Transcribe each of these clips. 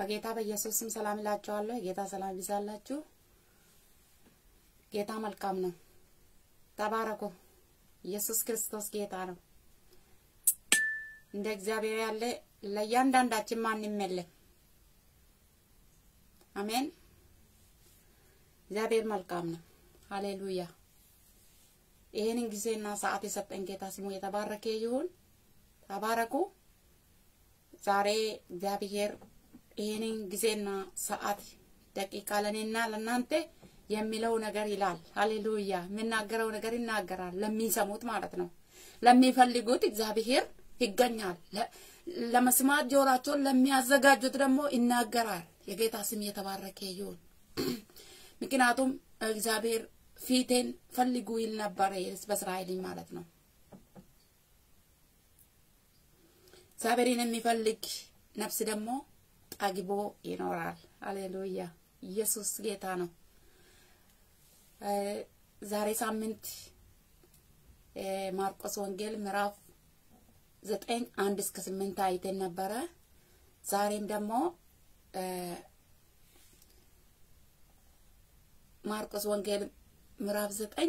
በጌታ በኢየሱስ ስም ሰላም እላችኋለሁ። የጌታ ሰላም ይብዛላችሁ። ጌታ መልካም ነው። ተባረኩ። ኢየሱስ ክርስቶስ ጌታ ነው። እንደ እግዚአብሔር ያለ ለእያንዳንዳችን ማንም የለም። አሜን። እግዚአብሔር መልካም ነው። ሃሌሉያ። ይህንን ጊዜና ሰዓት የሰጠን ጌታ ስሙ የተባረከ ይሁን። ተባረኩ። ዛሬ እግዚአብሔር ይህንን ጊዜና ሰዓት ደቂቃ ለእኔና ለእናንተ የሚለው ነገር ይላል። ሃሌሉያ። የሚናገረው ነገር ይናገራል። ለሚሰሙት ማለት ነው። ለሚፈልጉት እግዚአብሔር ይገኛል። ለመስማት ጆሯቸውን ለሚያዘጋጁት ደግሞ ይናገራል። የጌታ ስም የተባረከ ይሁን። ምክንያቱም እግዚአብሔር ፊቴን ፈልጉ ይል ነበረ በእስራኤል ማለት ነው። እግዚአብሔርን የሚፈልግ ነፍስ ደግሞ ጠግቦ ይኖራል። ሃሌሉያ ኢየሱስ ጌታ ነው። ዛሬ ሳምንት ማርቆስ ወንጌል ምዕራፍ ዘጠኝ አንድ እስከ ስምንት አይተን ነበረ። ዛሬም ደግሞ ማርቆስ ወንጌል ምዕራፍ ዘጠኝ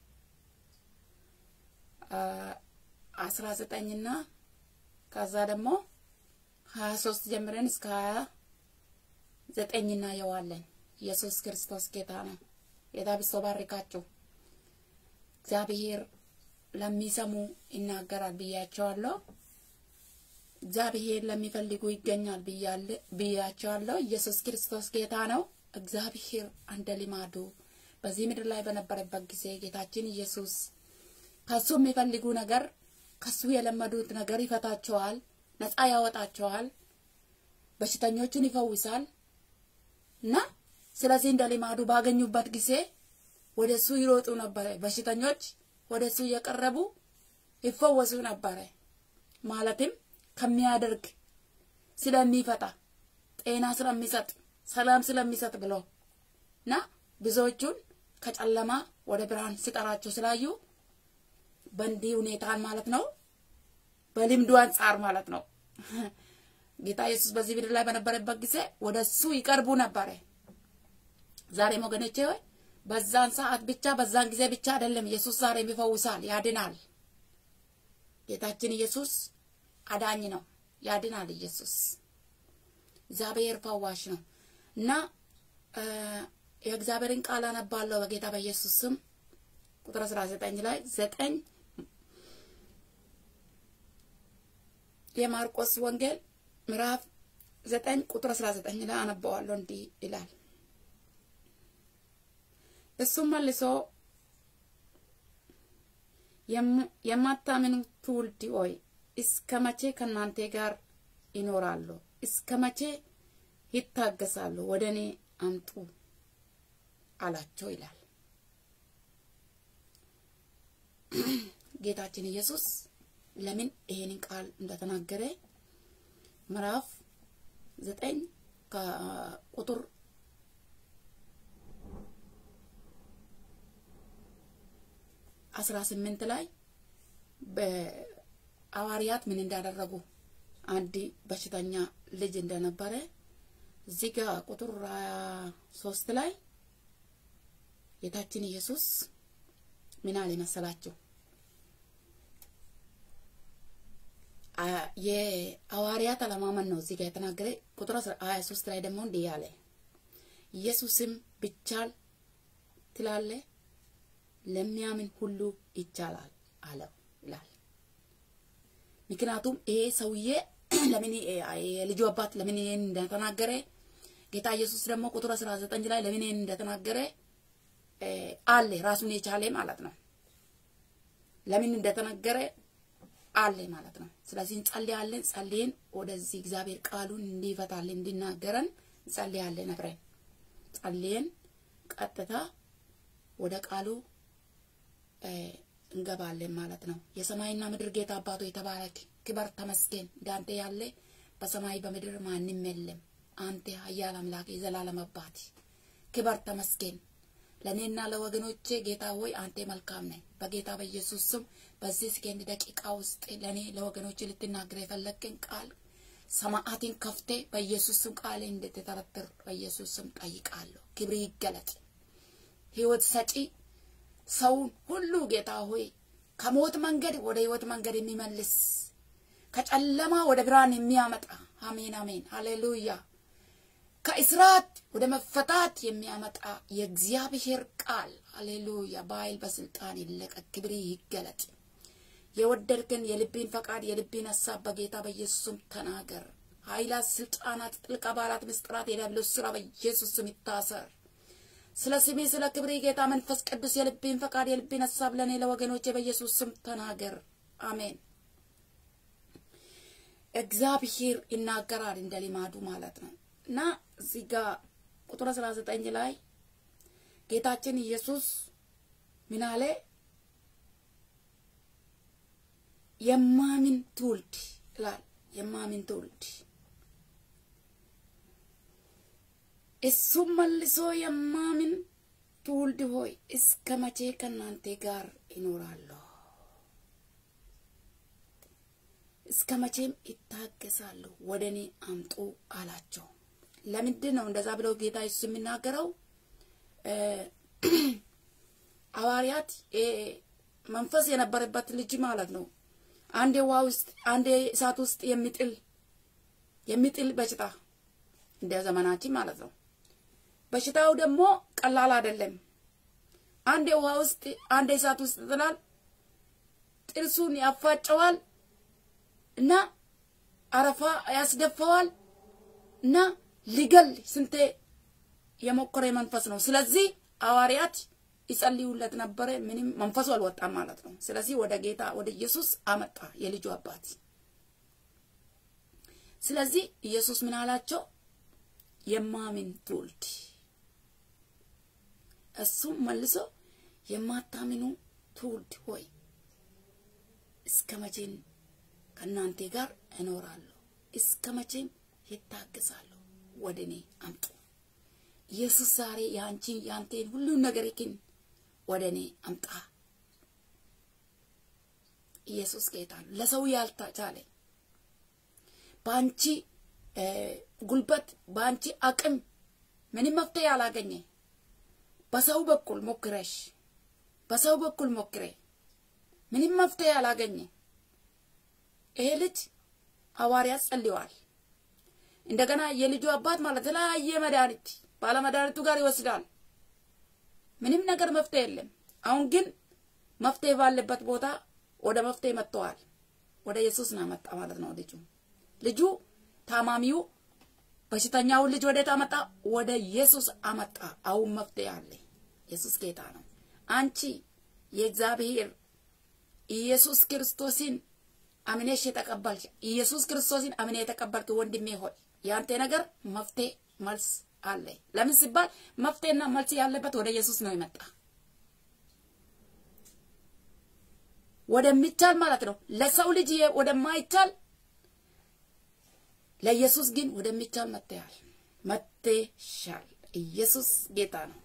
አስራ ዘጠኝና ከዛ ደግሞ ሀያ ሶስት ጀምረን እስከ ሀያ ዘጠኝ እናየዋለን። ኢየሱስ ክርስቶስ ጌታ ነው። ጌታ ብሶ ባርካችሁ። እግዚአብሔር ለሚሰሙ ይናገራል ብያቸዋለሁ። እግዚአብሔር ለሚፈልጉ ይገኛል ብያቸዋለሁ። ኢየሱስ ክርስቶስ ጌታ ነው። እግዚአብሔር እንደ ልማዱ በዚህ ምድር ላይ በነበረበት ጊዜ ጌታችን ኢየሱስ ከሱ የሚፈልጉ ነገር ከሱ የለመዱት ነገር ይፈታቸዋል፣ ነፃ ያወጣቸዋል፣ በሽተኞቹን ይፈውሳል እና ስለዚህ እንደ ልማዱ ባገኙበት ጊዜ ወደ እሱ ይሮጡ ነበረ። በሽተኞች ወደ እሱ እየቀረቡ ይፈወሱ ነበረ። ማለትም ከሚያደርግ ስለሚፈታ፣ ጤና ስለሚሰጥ፣ ሰላም ስለሚሰጥ ብሎ እና ብዙዎቹን ከጨለማ ወደ ብርሃን ሲጠራቸው ስላዩ በእንዲህ ሁኔታን ማለት ነው፣ በልምዱ አንጻር ማለት ነው። ጌታ ኢየሱስ በዚህ ምድር ላይ በነበረበት ጊዜ ወደ እሱ ይቀርቡ ነበረ። ዛሬም ወገኖቼ ሆይ በዛን ሰዓት ብቻ በዛን ጊዜ ብቻ አይደለም። ኢየሱስ ዛሬም ይፈውሳል፣ ያድናል። ጌታችን ኢየሱስ አዳኝ ነው፣ ያድናል። ኢየሱስ እግዚአብሔር ፈዋሽ ነው እና የእግዚአብሔርን ቃል አነባለሁ በጌታ በኢየሱስ ስም ቁጥር 19 ላይ ዘጠኝ የማርቆስ ወንጌል ምዕራፍ ዘጠኝ ቁጥር 19 ላይ አነባዋለሁ። እንዲህ ይላል እሱም መልሶ የማታምኑ ትውልድ ሆይ እስከ መቼ ከእናንተ ጋር ይኖራሉ? እስከ መቼ ይታገሳሉ? ወደ እኔ አምጡ አላቸው ይላል። ጌታችን ኢየሱስ ለምን ይሄንን ቃል እንደተናገረ ምዕራፍ ዘጠኝ ከቁጥር አስራ ስምንት ላይ በሐዋርያት ምን እንዳደረጉ አንድ በሽተኛ ልጅ እንደነበረ እዚህ ጋር ቁጥር ሶስት ላይ ጌታችን ኢየሱስ ምን አለ መሰላችሁ? የሐዋርያት አለማመን ነው እዚህ ጋር የተናገረ። ቁጥር ሀያ ሶስት ላይ ደግሞ እንዲህ ያለ ኢየሱስም ብቻል ትላለ ለሚያምን ሁሉ ይቻላል አለው ይላል። ምክንያቱም ይሄ ሰውዬ ለምን የልጁ አባት ለምን ይሄን እንደተናገረ ጌታ ኢየሱስ ደግሞ ቁጥር 19 ላይ ለምን ይሄን እንደተናገረ አለ ራሱን የቻለ ማለት ነው። ለምን እንደተናገረ አለ ማለት ነው። ስለዚህ እንጸልያለን። ጸልየን ወደዚህ እግዚአብሔር ቃሉን እንዲፈታልን እንዲናገረን እንጸልያለን። አብረን ጸልየን ቀጥታ ወደ ቃሉ እንገባለን ማለት ነው። የሰማይና ምድር ጌታ አባቶ የተባረክ ክበር ተመስገን። እንዳንተ ያለ በሰማይ በምድር ማንም የለም። አንተ ኃያል አምላክ የዘላለም አባት ክበር ተመስገን። ለእኔና ለወገኖቼ ጌታ ሆይ አንተ መልካም ነህ። በጌታ በኢየሱስ ስም በዚህ ሰከንድ ደቂቃ ውስጥ ለእኔ ለወገኖቼ ልትናገር የፈለግን ቃል ሰማዓትን ከፍቴ በኢየሱስ ስም ቃሌ እንድትተረትር በኢየሱስ ስም ጠይቃለሁ። ክብር ይገለጥ። ህይወት ሰጪ ሰውን ሁሉ ጌታ ሆይ ከሞት መንገድ ወደ ህይወት መንገድ የሚመልስ ከጨለማ ወደ ብርሃን የሚያመጣ አሜን አሜን፣ ሃሌሉያ። ከእስራት ወደ መፈታት የሚያመጣ የእግዚአብሔር ቃል ሃሌሉያ፣ በኃይል በስልጣን ይለቀቅ። ክብር ይገለጥ። የወደድክን የልቤን ፈቃድ የልቤን ሀሳብ በጌታ በኢየሱስ ስም ተናገር። ኃይላት፣ ስልጣናት፣ ጥልቅ አባላት፣ ምስጢራት፣ የዲያብሎስ ስራ በኢየሱስ ስም ይታሰር። ስለ ስሜ ስለ ክብሬ ጌታ መንፈስ ቅዱስ የልቤን ፈቃድ የልቤን ሀሳብ ለእኔ ለወገኖቼ በኢየሱስ ስም ተናገር። አሜን። እግዚአብሔር ይናገራል እንደ ሊማዱ ማለት ነው እና እዚህ ጋር ቁጥር አስራ ዘጠኝ ላይ ጌታችን ኢየሱስ ምን አለ? የማምን ትውልድ ይላል። የማምን ትውልድ እሱም መልሶ የማምን ትውልድ ሆይ እስከ መቼ ከእናንተ ጋር ይኖራለሁ? እስከ መቼም ይታገሳለሁ? ወደ እኔ አምጡ አላቸው። ለምንድን ነው እንደዛ ብለው ጌታ ኢየሱስ የሚናገረው? ሐዋርያት መንፈስ የነበረበት ልጅ ማለት ነው። አንዴ ውሃ ውስጥ አንዴ እሳት ውስጥ የሚጥል የሚጥል በሽታ እንደ ዘመናችን ማለት ነው። በሽታው ደግሞ ቀላል አይደለም። አንዴ ውሃ ውስጥ አንዴ እሳት ውስጥ ይጥላል፣ ጥርሱን ያፋጨዋል እና አረፋ ያስደፋዋል እና ሊገል ስንቴ የሞከረ መንፈስ ነው። ስለዚህ ሐዋርያት ይጸልዩለት ነበረ። ምንም መንፈሱ አልወጣም ማለት ነው። ስለዚህ ወደ ጌታ ወደ ኢየሱስ አመጣ የልጁ አባት። ስለዚህ ኢየሱስ ምን አላቸው? የማምን ትውልድ። እሱም መልሶ የማታምኑ ትውልድ ሆይ እስከ መቼም ከእናንተ ጋር እኖራለሁ? እስከ መቼም ይታገሳለሁ? ወደ እኔ አምጡ። ኢየሱስ ዛሬ የአንቺን የአንቴን ሁሉን ነገር ግን ወደ እኔ አምጣ። ኢየሱስ ጌታ ነው። ለሰው ያልተቻለ በአንቺ ጉልበት በአንቺ አቅም ምንም መፍትሄ ያላገኘ በሰው በኩል ሞክረሽ በሰው በኩል ሞክሬ ምንም መፍትሄ ያላገኘ ይሄ ልጅ ሐዋርያት ጸልየዋል። እንደገና የልጁ አባት ማለት የተለያየ መድኃኒት ባለመድኃኒቱ ጋር ይወስዳል። ምንም ነገር መፍትሄ የለም። አሁን ግን መፍትሄ ባለበት ቦታ ወደ መፍትሄ መጥተዋል። ወደ ኢየሱስ ነው መጣ ማለት ነው። ልጁ ልጁ ታማሚው በሽተኛውን ልጅ ወዴት አመጣ? ወደ ኢየሱስ አመጣ። አሁን መፍትሄ አለ። ኢየሱስ ጌታ ነው። አንቺ የእግዚአብሔር ኢየሱስ ክርስቶስን አምነሽ የተቀበልሽ ኢየሱስ ክርስቶስን አምኔ የተቀበልክ ወንድሜ ሆይ ያንተ ነገር መፍትሄ መልስ አለ። ለምን ሲባል መፍትሄና መልስ ያለበት ወደ ኢየሱስ ነው የመጣ ወደሚቻል ማለት ነው። ለሰው ልጅ ወደማይቻል ለኢየሱስ ግን ወደሚቻል መጥተሻል፣ መጥተሻል። ኢየሱስ ጌታ ነው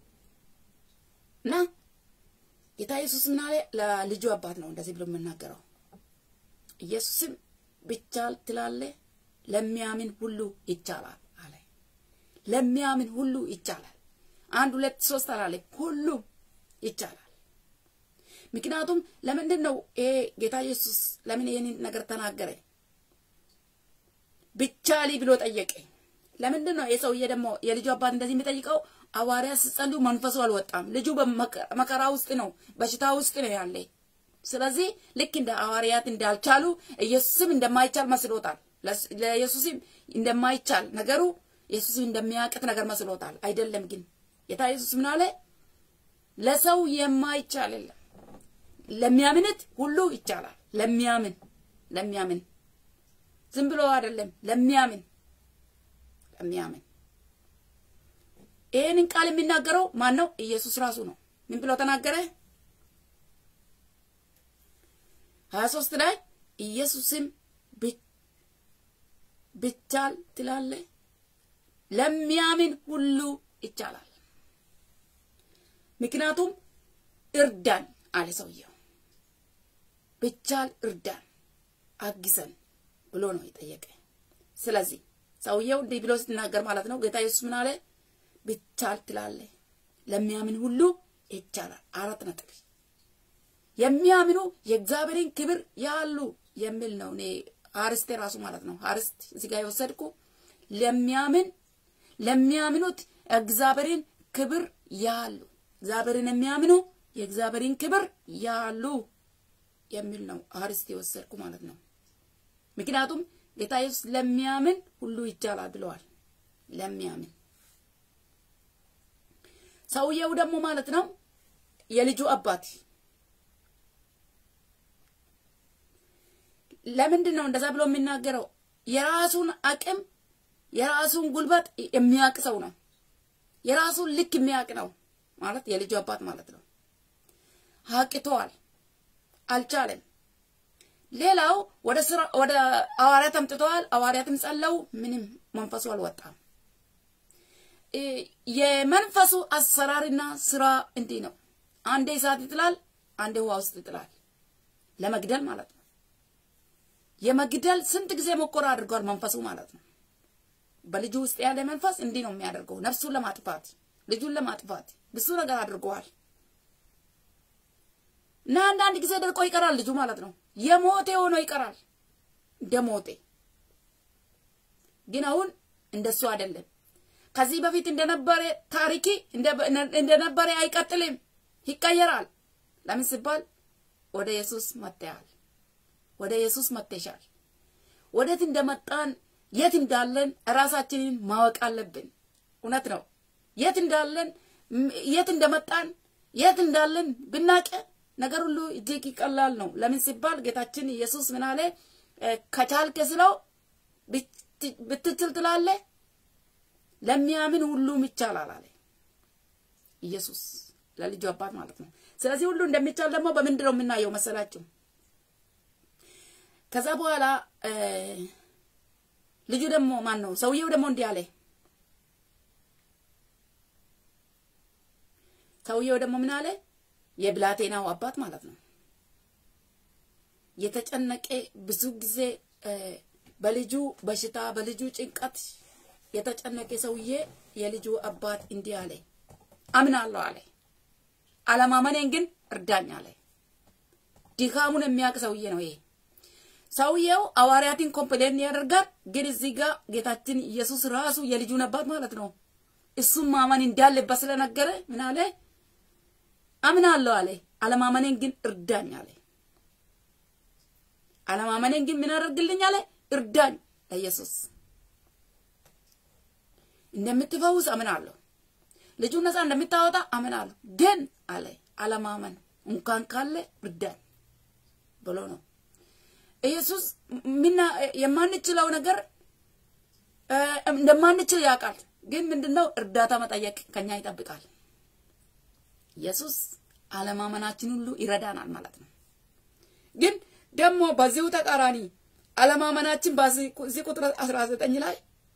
እና ጌታ ኢየሱስ ምን አለ? ለልጁ አባት ነው እንደዚህ ብሎ የምናገረው ኢየሱስም ቢቻል ትላለ ለሚያምን ሁሉ ይቻላል አለ። ለሚያምን ሁሉ ይቻላል። አንድ ሁለት ሶስት አላለ፣ ሁሉም ይቻላል። ምክንያቱም ለምንድን ነው ይሄ ጌታ ኢየሱስ ለምን ይህንን ነገር ተናገረ? ብቻሊ ብሎ ጠየቀ። ለምንድን ነው የሰውዬ ደግሞ የልጁ አባት እንደዚህ የሚጠይቀው? ሐዋርያት ሲጸልዩ መንፈሱ አልወጣም። ልጁ በመከራ ውስጥ ነው፣ በሽታ ውስጥ ነው ያለ። ስለዚህ ልክ እንደ ሐዋርያት እንዳልቻሉ ኢየሱስም እንደማይቻል መስሎታል። ለኢየሱስም እንደማይቻል ነገሩ ኢየሱስም እንደሚያቅት ነገር መስሎታል። አይደለም ግን ጌታ ኢየሱስ ምን አለ? ለሰው የማይቻል የለም ለሚያምንት ሁሉ ይቻላል። ለሚያምን ለሚያምን ዝም ብሎ አይደለም፣ ለሚያምን ለሚያምን። ይህንን ቃል የሚናገረው ማን ነው? ኢየሱስ ራሱ ነው። ምን ብሎ ተናገረ? ሀያ ሶስት ላይ ኢየሱስም ብቻል ትላለ ለሚያምን ሁሉ ይቻላል። ምክንያቱም እርዳን አለ ሰውየው። ብቻል እርዳን አግዘን ብሎ ነው የጠየቀ። ስለዚህ ሰውየው እንዲህ ብሎ ሲናገር ማለት ነው ጌታ ኢየሱስ ምን አለ? ብቻል ትላለ ለሚያምን ሁሉ ይቻላል። አራት ነጥብ የሚያምኑ የእግዚአብሔርን ክብር ያሉ የሚል ነው። እኔ አርስቴ ራሱ ማለት ነው አርስት እዚህ ጋር የወሰድኩ ለሚያምን ለሚያምኑት እግዚአብሔርን ክብር ያሉ እግዚአብሔርን የሚያምኑ የእግዚአብሔርን ክብር ያሉ የሚል ነው አርስት የወሰድኩ ማለት ነው። ምክንያቱም ጌታ ኢየሱስ ለሚያምን ሁሉ ይቻላል ብለዋል። ለሚያምን ሰውየው ደግሞ ማለት ነው የልጁ አባት ለምንድን ነው እንደዛ ብሎ የሚናገረው? የራሱን አቅም የራሱን ጉልበት የሚያውቅ ሰው ነው። የራሱን ልክ የሚያውቅ ነው ማለት የልጁ አባት ማለት ነው። አቅቶዋል፣ አልቻለም። ሌላው ወደ ስራ ወደ ሐዋርያት አምጥተዋል። ሐዋርያትም ጸለው፣ ምንም መንፈሱ አልወጣም። የመንፈሱ አሰራርና ስራ እንዲህ ነው። አንዴ እሳት ይጥላል፣ አንዴ ውሃ ውስጥ ይጥላል። ለመግደል ማለት ነው። የመግደል ስንት ጊዜ ሞከራ አድርጓል መንፈሱ ማለት ነው። በልጁ ውስጥ ያለ መንፈስ እንዲህ ነው የሚያደርገው። ነፍሱን ለማጥፋት ልጁን ለማጥፋት ብዙ ነገር አድርገዋል። እና አንዳንድ ጊዜ ደርቆ ይቀራል ልጁ ማለት ነው። የሞቴ ሆኖ ይቀራል እንደ ሞቴ። ግን አሁን እንደሱ አይደለም። ከዚህ በፊት እንደነበረ ታሪኪ እንደነበረ አይቀጥልም፣ ይቀየራል። ለምን ሲባል ወደ ኢየሱስ መጥተሃል፣ ወደ ኢየሱስ መጥተሻል። ወዴት እንደመጣን የት እንዳለን ራሳችንን ማወቅ አለብን። እውነት ነው። የት እንዳለን የት እንደመጣን የት እንዳለን ብናቀ ነገር ሁሉ እጅግ ይቀላል ነው። ለምን ሲባል ጌታችን ኢየሱስ ምን አለ? ከቻልክ ስለው ብትችል ትላለ ለሚያምን ሁሉም ይቻላል አለ ኢየሱስ ለልጁ አባት ማለት ነው። ስለዚህ ሁሉ እንደሚቻል ደግሞ በምንድን ነው የምናየው መሰላችሁ? ከዛ በኋላ ልጁ ደግሞ ማን ነው ሰውየው ደግሞ እንዲህ አለ። ሰውየው ደግሞ ምን አለ? የብላቴናው አባት ማለት ነው። የተጨነቀ ብዙ ጊዜ በልጁ በሽታ በልጁ ጭንቀት የተጨነቀ ሰውዬ የልጁ አባት እንዲህ አለ፣ አምናለሁ አለ። አለማመኔን ግን እርዳኝ አለ። ድካሙን የሚያውቅ ሰውዬ ነው ይሄ። ሰውየው ሐዋርያትን ኮምፕሌን ያደርጋል። ግን እዚህ ጋር ጌታችን ኢየሱስ ራሱ የልጁን አባት ማለት ነው እሱም ማመን እንዳለበት ስለነገረ ምን አለ? አምናለሁ አለ። አለማመኔን ግን እርዳኝ አለ። አለማመኔን ግን ምን አደርግልኝ አለ? እርዳኝ። ለኢየሱስ እንደምትፈውስ አምናለሁ፣ ልጁን ነፃ እንደምታወጣ አምናለሁ። ግን አለ አለማመን እንኳን ካለ እርዳኝ ብሎ ነው ኢየሱስ ምና የማንችለው ነገር እንደማንችል ያውቃል። ግን ምንድነው እርዳታ መጠየቅ ከኛ ይጠብቃል። ኢየሱስ አለማመናችን ሁሉ ይረዳናል ማለት ነው። ግን ደግሞ በዚሁ ተቃራኒ አለማመናችን በዚህ ቁጥር 19 ላይ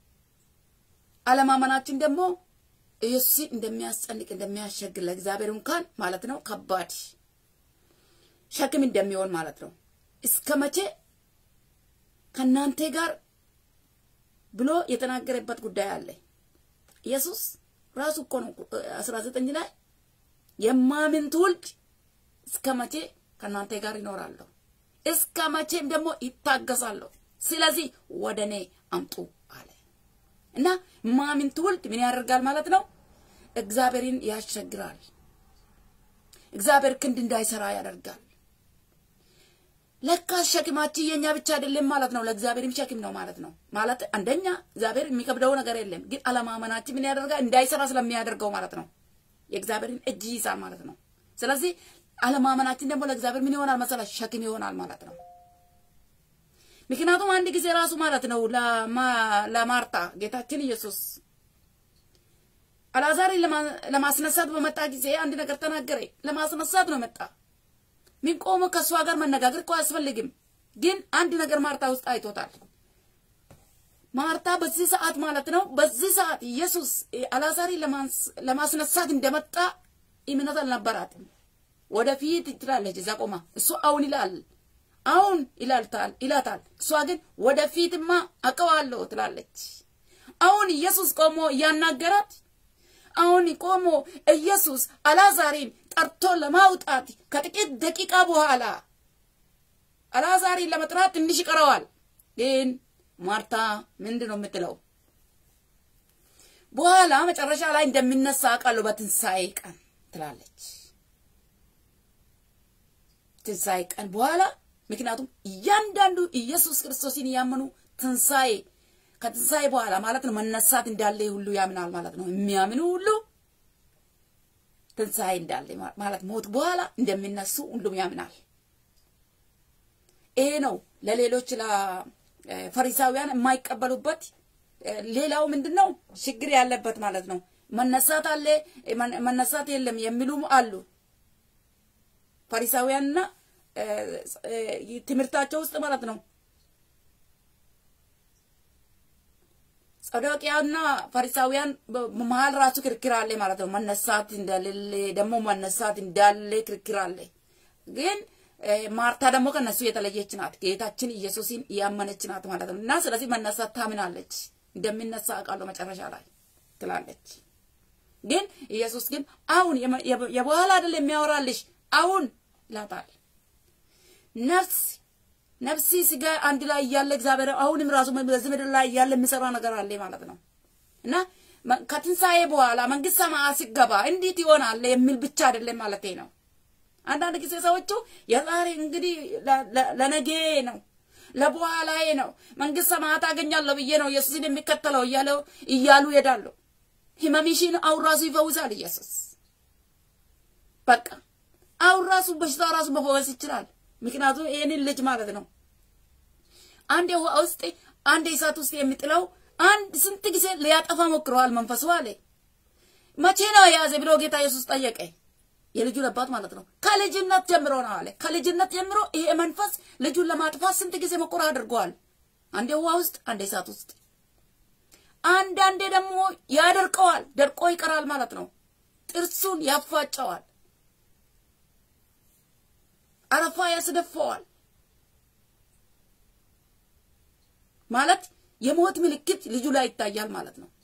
አለማመናችን ደግሞ ኢየሱስ እንደሚያስጨንቅ እንደሚያሸግር ለእግዚአብሔር እንኳን ማለት ነው ከባድ ሸክም እንደሚሆን ማለት ነው። እስከ መቼ ከእናንተ ጋር ብሎ የተናገረበት ጉዳይ አለ። ኢየሱስ ራሱ እኮ ነው 19 ላይ የማምን ትውልድ እስከ መቼ ከእናንተ ጋር ይኖራለሁ፣ እስከ መቼም ደግሞ ይታገሳለሁ። ስለዚህ ወደ እኔ አምጡ አለ እና ማምን ትውልድ ምን ያደርጋል ማለት ነው? እግዚአብሔርን ያስቸግራል። እግዚአብሔር ክንድ እንዳይሰራ ያደርጋል። ለካ ሸክማችን የኛ ብቻ አይደለም ማለት ነው። ለእግዚአብሔርም ሸክም ነው ማለት ነው። ማለት አንደኛ እግዚአብሔር የሚከብደው ነገር የለም፣ ግን አለማመናችን ምን ያደርጋል? እንዳይሰራ ስለሚያደርገው ማለት ነው። የእግዚአብሔርን እጅ ይይዛል ማለት ነው። ስለዚህ አለማመናችን ደግሞ ለእግዚአብሔር ምን ይሆናል መሰላ? ሸክም ይሆናል ማለት ነው። ምክንያቱም አንድ ጊዜ ራሱ ማለት ነው ለማርታ ጌታችን ኢየሱስ አልዓዛርን ለማስነሳት በመጣ ጊዜ አንድ ነገር ተናገረ። ለማስነሳት ነው መጣ ምን ቆሞ ከእሷ ጋር መነጋገር እኮ አያስፈልግም። ግን አንድ ነገር ማርታ ውስጥ አይቶታል። ማርታ በዚህ ሰዓት ማለት ነው በዚህ ሰዓት ኢየሱስ አልዓዛርን ለማስነሳት እንደመጣ እምነት አልነበራትም። ወደፊት ትላለች እዛ ቆማ፣ እሱ አሁን ይላል አሁን ይላልታል ይላታል። እሷ ግን ወደፊትማ አውቀዋለሁ ትላለች። አሁን ኢየሱስ ቆሞ እያናገራት አሁን ቆሞ ኢየሱስ አልዓዛርን ጠርቶ ለማውጣት ከጥቂት ደቂቃ በኋላ አልዓዛርን ለመጥራት ትንሽ ይቀረዋል። ግን ማርታ ምንድን ነው የምትለው? በኋላ መጨረሻ ላይ እንደሚነሳ አውቃለሁ በትንሣኤ ቀን ትላለች። ትንሣኤ ቀን በኋላ ምክንያቱም እያንዳንዱ ኢየሱስ ክርስቶስን እያመኑ ትንሣኤ ከትንሣኤ በኋላ ማለት ነው መነሳት እንዳለ ሁሉ ያምናል ማለት ነው። የሚያምኑ ሁሉ ትንሣኤ እንዳለ ማለት ሞት በኋላ እንደሚነሱ ሁሉም ያምናል። ይሄ ነው ለሌሎች ለፈሪሳውያን የማይቀበሉበት ሌላው ምንድን ነው ችግር ያለበት ማለት ነው። መነሳት አለ መነሳት የለም የሚሉም አሉ። ፈሪሳውያንና ትምህርታቸው ውስጥ ማለት ነው። ጸዶቅያና ፈሪሳውያን መሀል ራሱ ክርክር አለ ማለት ነው። መነሳት እንደሌለ ደግሞ መነሳት እንዳለ ክርክር አለ። ግን ማርታ ደግሞ ከነሱ የተለየች ናት። ጌታችን ኢየሱስን እያመነች ናት ማለት ነው። እና ስለዚህ መነሳት ታምናለች። እንደሚነሳ አውቃለሁ መጨረሻ ላይ ትላለች። ግን ኢየሱስ ግን አሁን የበኋላ አይደል የሚያወራልሽ አሁን ይላታል። ነፍስ ነፍሲ ስጋ አንድ ላይ እያለ እግዚአብሔር አሁንም ራሱ በዚህ ምድር ላይ እያለ የሚሰራ ነገር አለ ማለት ነው እና ከትንሣኤ በኋላ መንግስት ሰማያት ሲገባ እንዴት ይሆናል የሚል ብቻ አይደለም ማለት ነው። አንዳንድ ጊዜ ሰዎቹ የዛሬ እንግዲህ ለነገ ነው ለበኋላዬ ነው መንግስት ሰማያት አገኛለሁ ብዬ ነው ኢየሱስን የሚከተለው እያለው እያሉ ይሄዳሉ። ህመምሽን አሁን ራሱ ይፈውሳል ኢየሱስ። በቃ አሁን ራሱ በሽታ ራሱ መፈወስ ይችላል። ምክንያቱም ይህንን ልጅ ማለት ነው አንድ ውሃ ውስጥ አንድ እሳት ውስጥ የሚጥለው አንድ ስንት ጊዜ ሊያጠፋ ሞክረዋል መንፈሱ አለ። መቼ ነው የያዘ ብሎ ጌታ ኢየሱስ ጠየቀ። የልጁን አባት ማለት ነው። ከልጅነት ጀምሮ ነው አለ። ከልጅነት ጀምሮ ይሄ መንፈስ ልጁን ለማጥፋት ስንት ጊዜ ሙከራ አድርገዋል። አንዴ ውሃ ውስጥ፣ አንዴ እሳት ውስጥ፣ አንዳንዴ ደግሞ ያደርቀዋል። ደርቆ ይቀራል ማለት ነው። ጥርሱን ያፋጨዋል፣ አረፋ ያስደፋዋል። ማለት የሞት ምልክት ልጁ ላይ ይታያል ማለት ነው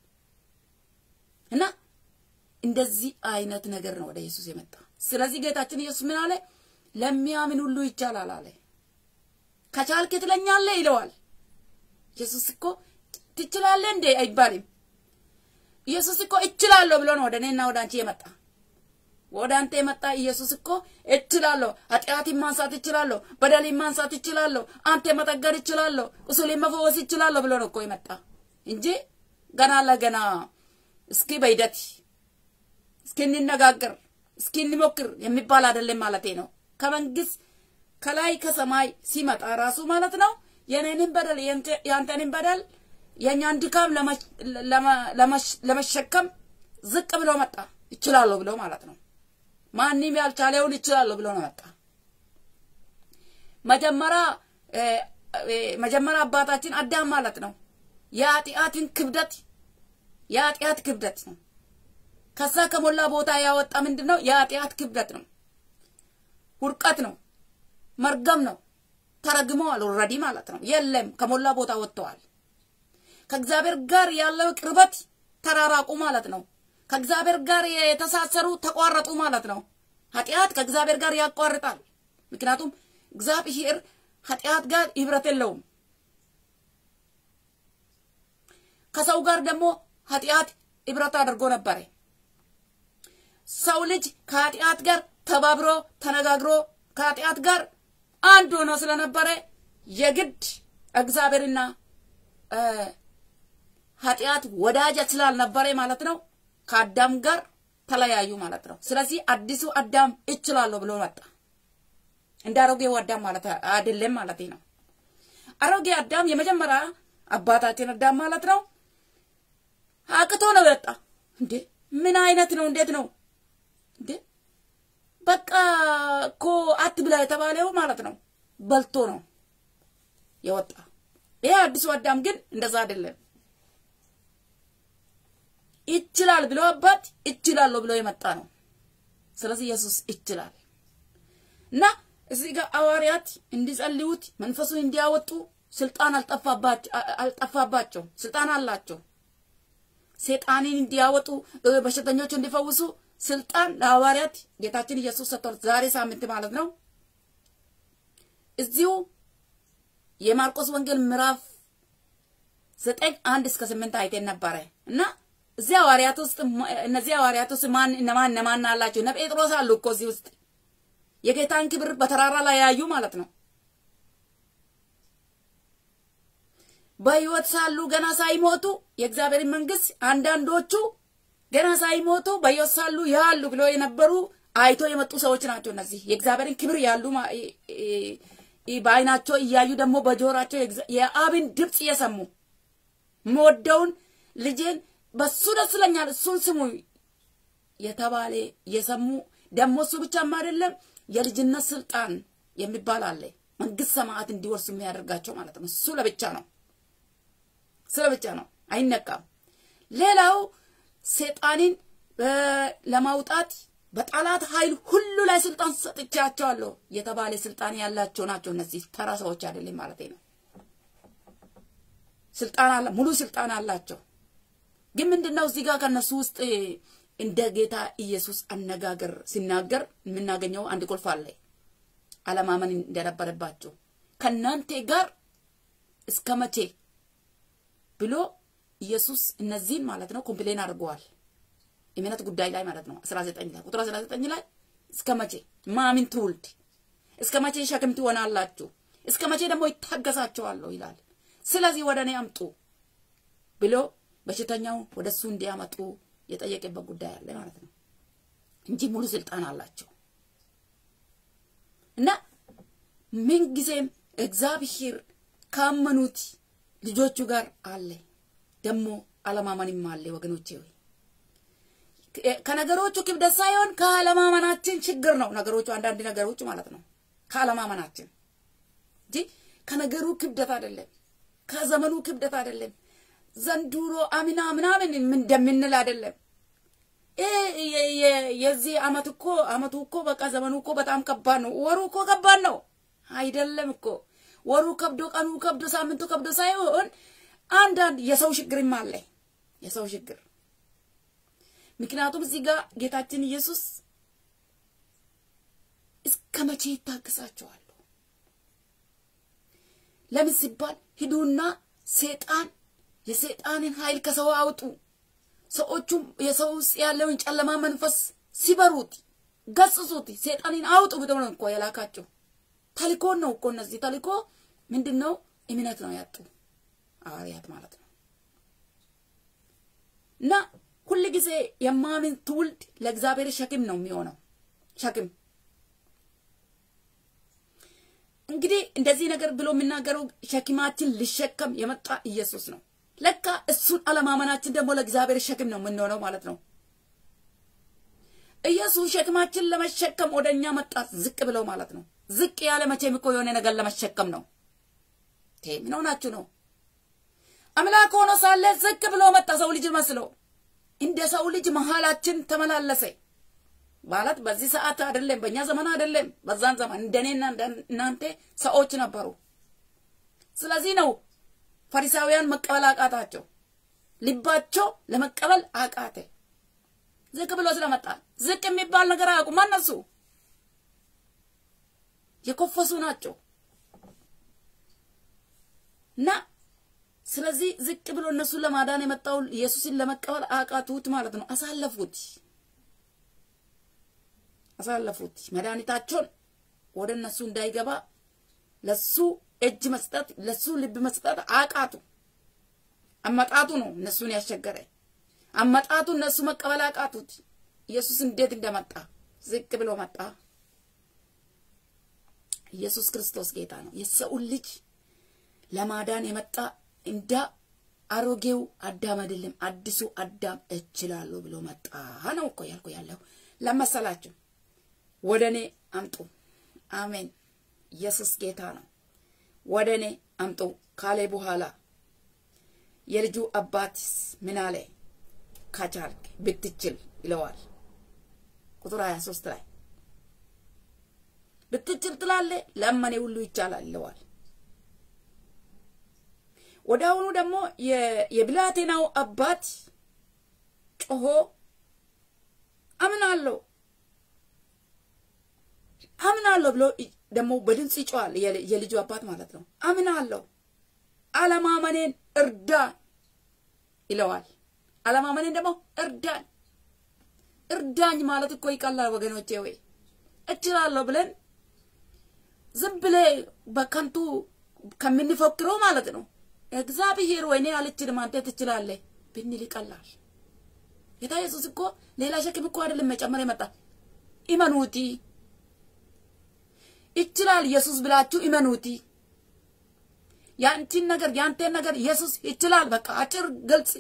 እና እንደዚህ አይነት ነገር ነው ወደ ኢየሱስ የመጣ። ስለዚህ ጌታችን ኢየሱስ ምን አለ? ለሚያምን ሁሉ ይቻላል አለ። ከቻልክ ትለኛለህ ይለዋል። ኢየሱስ እኮ ትችላለህ እንዴ አይባልም። ኢየሱስ እኮ እችላለሁ ብሎ ነው ወደ እኔና ወደ አንቺ የመጣ። ወደ አንተ የመጣ ኢየሱስ እኮ እችላለሁ፣ ኃጢአትን ማንሳት እችላለሁ፣ በደልን ማንሳት እችላለሁ፣ አንተ መጠገን እችላለሁ፣ ቁስሌን መፈወስ እችላለሁ ብሎ ነው እኮ የመጣ እንጂ ገና ለገና እስኪ በሂደት እስኪ እንነጋገር እስኪ እንሞክር የሚባል አይደለም ማለቴ ነው። ከመንግስት ከላይ ከሰማይ ሲመጣ ራሱ ማለት ነው የኔንም በደል የአንተንም በደል የእኛን ድካም ለመሸከም ዝቅ ብሎ መጣ። ይችላለሁ ብሎ ማለት ነው። ማንም ያልቻለውን ይችላለሁ ብሎ ነው መጣ። መጀመሪያ መጀመሪያ አባታችን አዳም ማለት ነው የኃጢአትን ክብደት የኃጢአት ክብደት ነው ከዛ ከሞላ ቦታ ያወጣ ምንድን ነው? የኃጢአት ክብደት ነው፣ ውድቀት ነው፣ መርገም ነው። ተረግመዋል ኦልሬዲ ማለት ነው። የለም ከሞላ ቦታ ወጥተዋል። ከእግዚአብሔር ጋር ያለው ቅርበት ተራራቁ ማለት ነው። ከእግዚአብሔር ጋር የተሳሰሩ ተቋረጡ ማለት ነው። ኃጢአት ከእግዚአብሔር ጋር ያቋርጣል። ምክንያቱም እግዚአብሔር ኃጢአት ጋር ህብረት የለውም። ከሰው ጋር ደግሞ ኃጢአት ህብረት አድርጎ ነበረ። ሰው ልጅ ከኃጢአት ጋር ተባብሮ ተነጋግሮ ከኃጢአት ጋር አንድ ሆኖ ስለነበረ የግድ እግዚአብሔርና ኃጢአት ወዳጅ ስላልነበረ ማለት ነው ከአዳም ጋር ተለያዩ ማለት ነው። ስለዚህ አዲሱ አዳም እችላለሁ ብሎ መጣ። እንደ አሮጌው አዳም ማለት አይደለም ማለት ነው። አሮጌ አዳም የመጀመሪያ አባታችን አዳም ማለት ነው። አቅቶ ነው የወጣ። እንዴ ምን አይነት ነው? እንዴት ነው እንዴ? በቃ እኮ አትብላ የተባለው ማለት ነው በልቶ ነው የወጣ። ይሄ አዲሱ አዳም ግን እንደዛ አይደለም። ይችላል ብሎ አባት ይችላለሁ ብሎ የመጣ ነው። ስለዚህ ኢየሱስ ይችላል እና እዚህ ጋር ሐዋርያት እንዲጸልዩት መንፈሱን እንዲያወጡ ስልጣን አልጠፋባቸው፣ ስልጣን አላቸው። ሴጣንን እንዲያወጡ በሽተኞች እንዲፈውሱ ስልጣን ለሐዋርያት ጌታችን ኢየሱስ ሰጥቷል። ዛሬ ሳምንት ማለት ነው። እዚሁ የማርቆስ ወንጌል ምዕራፍ ዘጠኝ አንድ እስከ ስምንት አይቴን ነበረ እና እዚህ ሐዋርያት ውስጥ እነዚህ ሐዋርያት ውስጥ ማን እነማን እነማን አላቸው? እነ ጴጥሮስ አሉ እኮ እዚህ ውስጥ የጌታን ክብር በተራራ ላይ ያዩ ማለት ነው። በሕይወት ሳሉ ገና ሳይሞቱ የእግዚአብሔር መንግስት አንዳንዶቹ ገና ሳይሞቱ በሕይወት ሳሉ ያሉ ብሎ የነበሩ አይቶ የመጡ ሰዎች ናቸው። እነዚህ የእግዚአብሔርን ክብር ያሉ በአይናቸው እያዩ ደግሞ በጆሯቸው የአብን ድምፅ እየሰሙ የምወደውን ልጄን በሱ ደስ ይለኛል እሱን ስሙ የተባለ እየሰሙ ደግሞ እሱ ብቻም አይደለም የልጅነት ስልጣን የሚባል አለ። መንግስት ሰማያት እንዲወርሱ የሚያደርጋቸው ማለት ነው። እሱ ለብቻ ነው። ስለ ብቻ ነው፣ አይነቃም። ሌላው ሴጣንን ለማውጣት በጠላት ኃይል ሁሉ ላይ ስልጣን ሰጥቻቸዋለሁ የተባለ ስልጣን ያላቸው ናቸው። እነዚህ ተራ ሰዎች አይደለም ማለት ነው። ስልጣን አለ፣ ሙሉ ስልጣን አላቸው። ግን ምንድነው እዚህ ጋር ከነሱ ውስጥ እንደ ጌታ ኢየሱስ አነጋገር ሲናገር የምናገኘው አንድ ቁልፍ አለ። አለማመን እንደነበረባቸው ከእናንተ ጋር እስከ መቼ ብሎ ኢየሱስ እነዚህን ማለት ነው ኮምፕሌን አድርገዋል። እምነት ጉዳይ ላይ ማለት ነው 19 ላይ ቁጥር 19 ላይ እስከ መቼ ማሚን ትውልድ እስከ መቼ ሸክም ትሆናላችሁ? እስከ መቼ ደግሞ ይታገሳቸዋለሁ ይላል። ስለዚህ ወደ እኔ አምጡ ብሎ በሽተኛው ወደ እሱ እንዲያመጡ የጠየቀበት ጉዳይ አለ ማለት ነው እንጂ ሙሉ ስልጣን አላቸው እና ምንጊዜም እግዚአብሔር ካመኑት ልጆቹ ጋር አለ። ደግሞ አለማመንም አለ ወገኖቼ ሆይ ከነገሮቹ ክብደት ሳይሆን ከአለማመናችን ችግር ነው። ነገሮቹ አንዳንድ ነገሮች ማለት ነው ከአለማመናችን እንጂ ከነገሩ ክብደት አይደለም፣ ከዘመኑ ክብደት አይደለም። ዘንድሮ አምና ምናምን እንደምንል አይደለም። የዚህ አመት እኮ አመቱ እኮ በቃ ዘመኑ እኮ በጣም ከባድ ነው። ወሩ እኮ ከባድ ነው አይደለም እኮ ወሩ ከብዶ ቀኑ ከብዶ ሳምንቱ ከብዶ ሳይሆን አንዳንድ የሰው ችግርም አለ። የሰው ችግር ምክንያቱም እዚህ ጋር ጌታችን ኢየሱስ እስከ መቼ ይታገሳቸዋሉ? ለምን ሲባል ሂዱና ሴጣን የሴጣንን ኃይል ከሰው አውጡ። ሰዎቹም የሰው ውስጥ ያለውን ጨለማ መንፈስ ሲበሩት ገጽጹት፣ ሴጣንን አውጡ ብሎ ነው እኮ የላካቸው። ተልኮን ነው እኮ እነዚህ ተልኮ ምንድን ነው? እምነት ነው ያጡ ሐዋርያት ማለት ነው። እና ሁል ጊዜ የማምን ትውልድ ለእግዚአብሔር ሸክም ነው የሚሆነው። ሸክም እንግዲህ እንደዚህ ነገር ብሎ የሚናገረው ሸክማችን ሊሸከም የመጣ ኢየሱስ ነው። ለካ እሱን አለማመናችን ደግሞ ለእግዚአብሔር ሸክም ነው የምንሆነው ማለት ነው። ኢየሱስ ሸክማችን ለመሸከም ወደ እኛ መጣ፣ ዝቅ ብለው ማለት ነው። ዝቅ ያለ መቼም እኮ የሆነ ነገር ለመሸከም ነው። ምን ሆናችሁ ነው? አምላክ ሆኖ ሳለ ዝቅ ብሎ መጣ፣ ሰው ልጅ መስሎ እንደ ሰው ልጅ መሀላችን ተመላለሰ ማለት በዚህ ሰዓት አይደለም፣ በእኛ ዘመን አይደለም። በዛን ዘመን እንደኔና እናንተ ሰዎች ነበሩ። ስለዚህ ነው ፈሪሳውያን መቀበል አቃታቸው። ልባቸው ለመቀበል አቃተ። ዝቅ ብሎ ስለመጣ ዝቅ የሚባል ነገር አያውቁም። እነሱ የኮፈሱ ናቸው እና ስለዚህ ዝቅ ብሎ እነሱን ለማዳን የመጣው ኢየሱስን ለመቀበል አቃቱት ማለት ነው። አሳለፉት አሳለፉት። መድኃኒታቸውን ወደ እነሱ እንዳይገባ ለሱ እጅ መስጠት ለሱ ልብ መስጠት አቃቱ። አመጣጡ ነው እነሱን ያስቸገረ። አመጣጡ እነሱ መቀበል አቃቱት። ኢየሱስ እንዴት እንደመጣ ዝቅ ብሎ መጣ። ኢየሱስ ክርስቶስ ጌታ ነው። የሰውን ልጅ ለማዳን የመጣ እንደ አሮጌው አዳም አይደለም፣ አዲሱ አዳም እችላለሁ ብሎ መጣ ነው እኮ ያልኩ ያለው ለመሰላችሁ። ወደ እኔ አምጡ። አሜን። ኢየሱስ ጌታ ነው። ወደ እኔ አምጡ ካለ በኋላ የልጁ አባትስ ምን አለ? ከቻልክ ብትችል ይለዋል። ቁጥር 23 ላይ ብትችል ትላለህ፣ ለመኔ ሁሉ ይቻላል ይለዋል። ወደ አሁኑ ደግሞ የብላቴናው አባት ጮሆ አምናለሁ አምናለሁ ብሎ ደግሞ በድምፅ ይጮዋል። የልጁ አባት ማለት ነው። አምናለሁ አለማመኔን እርዳን ይለዋል። አለማመኔን ደግሞ እርዳኝ እርዳኝ ማለት እኮ ይቀላል ወገኖቼ። ወይ እችላለሁ ብለን ዝም ብለ በከንቱ ከምንፎክረው ማለት ነው እግዚአብሔር ወይኔ አልችልም አንተ ትችላለህ ብንል ይቀላል። ጌታ ኢየሱስ እኮ ሌላ ሸክም እኮ አይደለም መጨመር የመጣ ኢመኑቲ ይችላል ኢየሱስ ብላችሁ ኢመኑቲ ያንቺን ነገር ያንተን ነገር ኢየሱስ ይችላል። በቃ አጭር ግልጽ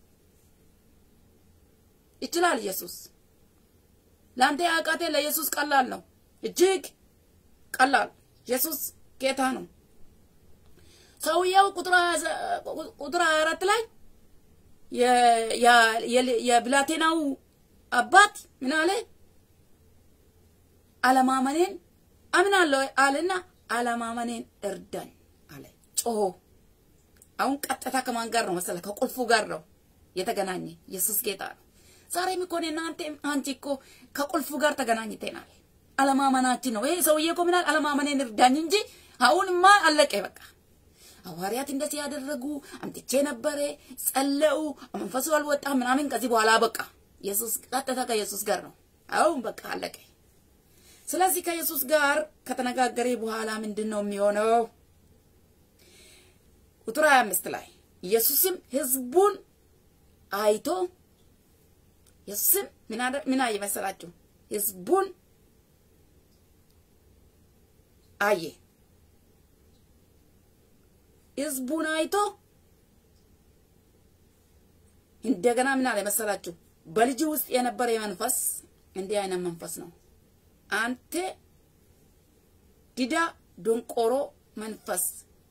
ይችላል ኢየሱስ። ለአንተ ያቃቴ ለኢየሱስ ቀላል ነው፣ እጅግ ቀላል። ኢየሱስ ጌታ ነው። ሰውየው ቁጥር ሀያ አራት ላይ የብላቴናው አባት ምን አለ? አለማመኔን አምናለሁ አለና አለማመኔን እርዳኝ አለ። ጮሆ አሁን ቀጥታ ከማን ጋር ነው መሰለህ? ከቁልፉ ጋር ነው የተገናኘ። ኢየሱስ ጌታ ነው። ዛሬም እኮ እኔና አንተ አንቺ እኮ ከቁልፉ ጋር ተገናኝተናል። አለማመናችን ነው። ይሄ ሰውዬ እኮ ምናል አለማመኔን እርዳኝ እንጂ አሁንማ አለቀ በቃ። ሐዋርያት እንደዚህ ያደረጉ አምጥቼ ነበረ፣ ጸለዩ፣ መንፈሱ አልወጣም ምናምን። ከዚህ በኋላ በቃ ኢየሱስ ቀጥታ ከኢየሱስ ጋር ነው። አሁን በቃ አለቀ። ስለዚህ ከኢየሱስ ጋር ከተነጋገረ በኋላ ምንድን ነው የሚሆነው? ቁጥር 25 ላይ ኢየሱስም ህዝቡን አይቶ ኢየሱስም ምን አየ መሰላችሁ? ህዝቡን አየ። ህዝቡን አይቶ እንደገና ምን አለ መሰላችሁ? በልጅ ውስጥ የነበረ መንፈስ እንዲህ አይነት መንፈስ ነው። አንተ ዲዳ ዶንቆሮ መንፈስ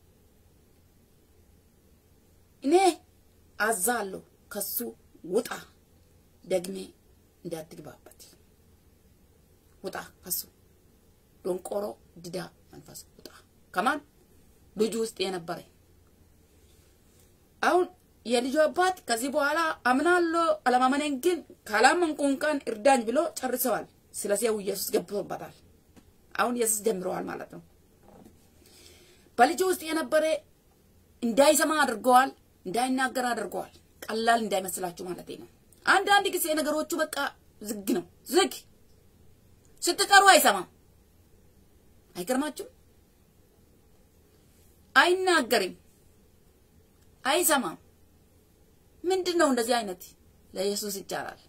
እኔ አዛለሁ፣ ከሱ ውጣ፣ ደግሜ እንዳትግባበት ውጣ። ከሱ ዶንቆሮ ዲዳ መንፈስ ውጣ። ከማን ልጁ ውስጥ የነበረ አሁን የልጁ አባት ከዚህ በኋላ አምናለሁ አለማመኔን ግን ካላመንኩ እንኳን እርዳኝ ብሎ ጨርሰዋል። ስለዚህ ኢየሱስ ገብቶበታል። አሁን ኢየሱስ ጀምረዋል ማለት ነው። በልጁ ውስጥ የነበረ እንዳይሰማ አድርገዋል፣ እንዳይናገር አድርገዋል። ቀላል እንዳይመስላችሁ ማለት ነው። አንዳንድ ጊዜ ነገሮቹ በቃ ዝግ ነው። ዝግ ስትጠሩ አይሰማም። አይገርማችሁም? አይናገርም፣ አይሰማም። ምንድን ነው እንደዚህ አይነት? ለኢየሱስ ይቻላል።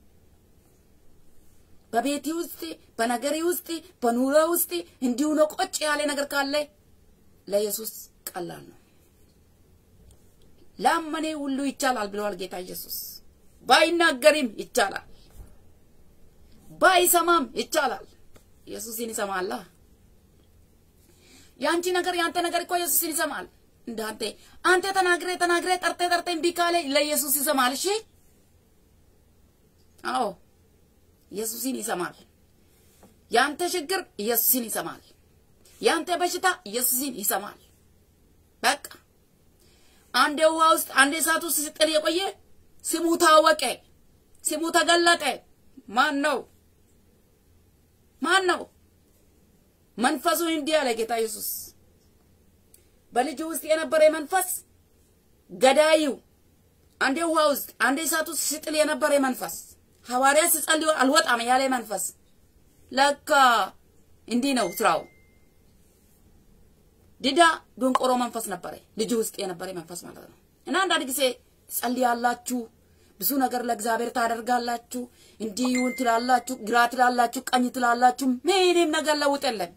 በቤቴ ውስጥ በነገሬ ውስጥ በኑሮ ውስጥ እንዲሁ ነው። ቆጭ ያለ ነገር ካለ ለኢየሱስ ቀላል ነው። ላመኔ ሁሉ ይቻላል ብለዋል ጌታ ኢየሱስ። ባይናገርም ይቻላል፣ ባይሰማም ይቻላል። ኢየሱስን ይሰማላ። ያንቺ ነገር ያንተ ነገር እኮ ኢየሱስን ይሰማል። እንዳንተ አንተ ተናግሬ ተናግሬ ጠርቴ ጠርቴ እምቢ ካለ ለኢየሱስ ይሰማል። እሺ፣ አዎ ኢየሱስን ይሰማል። ያንተ ችግር ኢየሱስን ይሰማል። ያንተ በሽታ ኢየሱስን ይሰማል። በቃ አንዴ ውሃ ውስጥ አንዴ እሳት ውስጥ ሲጥል የቆየ ስሙ ታወቀ፣ ስሙ ተገለጠ። ማን ነው? ማን ነው? መንፈሱ እንዲህ አለ ጌታ ኢየሱስ በልጁ ውስጥ የነበረ መንፈስ ገዳዩ አንዴ ውሃ ውስጥ አንዴ እሳት ውስጥ ሲጥል የነበረ መንፈስ ሐዋርያ ሲጸልዩ አልወጣም ያለ መንፈስ ለካ እንዲህ ነው ስራው። ዲዳ ዶንቆሮ መንፈስ ነበረ ልጁ ውስጥ የነበረ መንፈስ ማለት ነው። እና አንዳንድ ጊዜ ትጸልያላችሁ፣ ብዙ ነገር ለእግዚአብሔር ታደርጋላችሁ፣ እንዲህ ይሁን ትላላችሁ፣ ግራ ትላላችሁ፣ ቀኝ ትላላችሁ፣ ምንም ነገር ለውጥ የለም።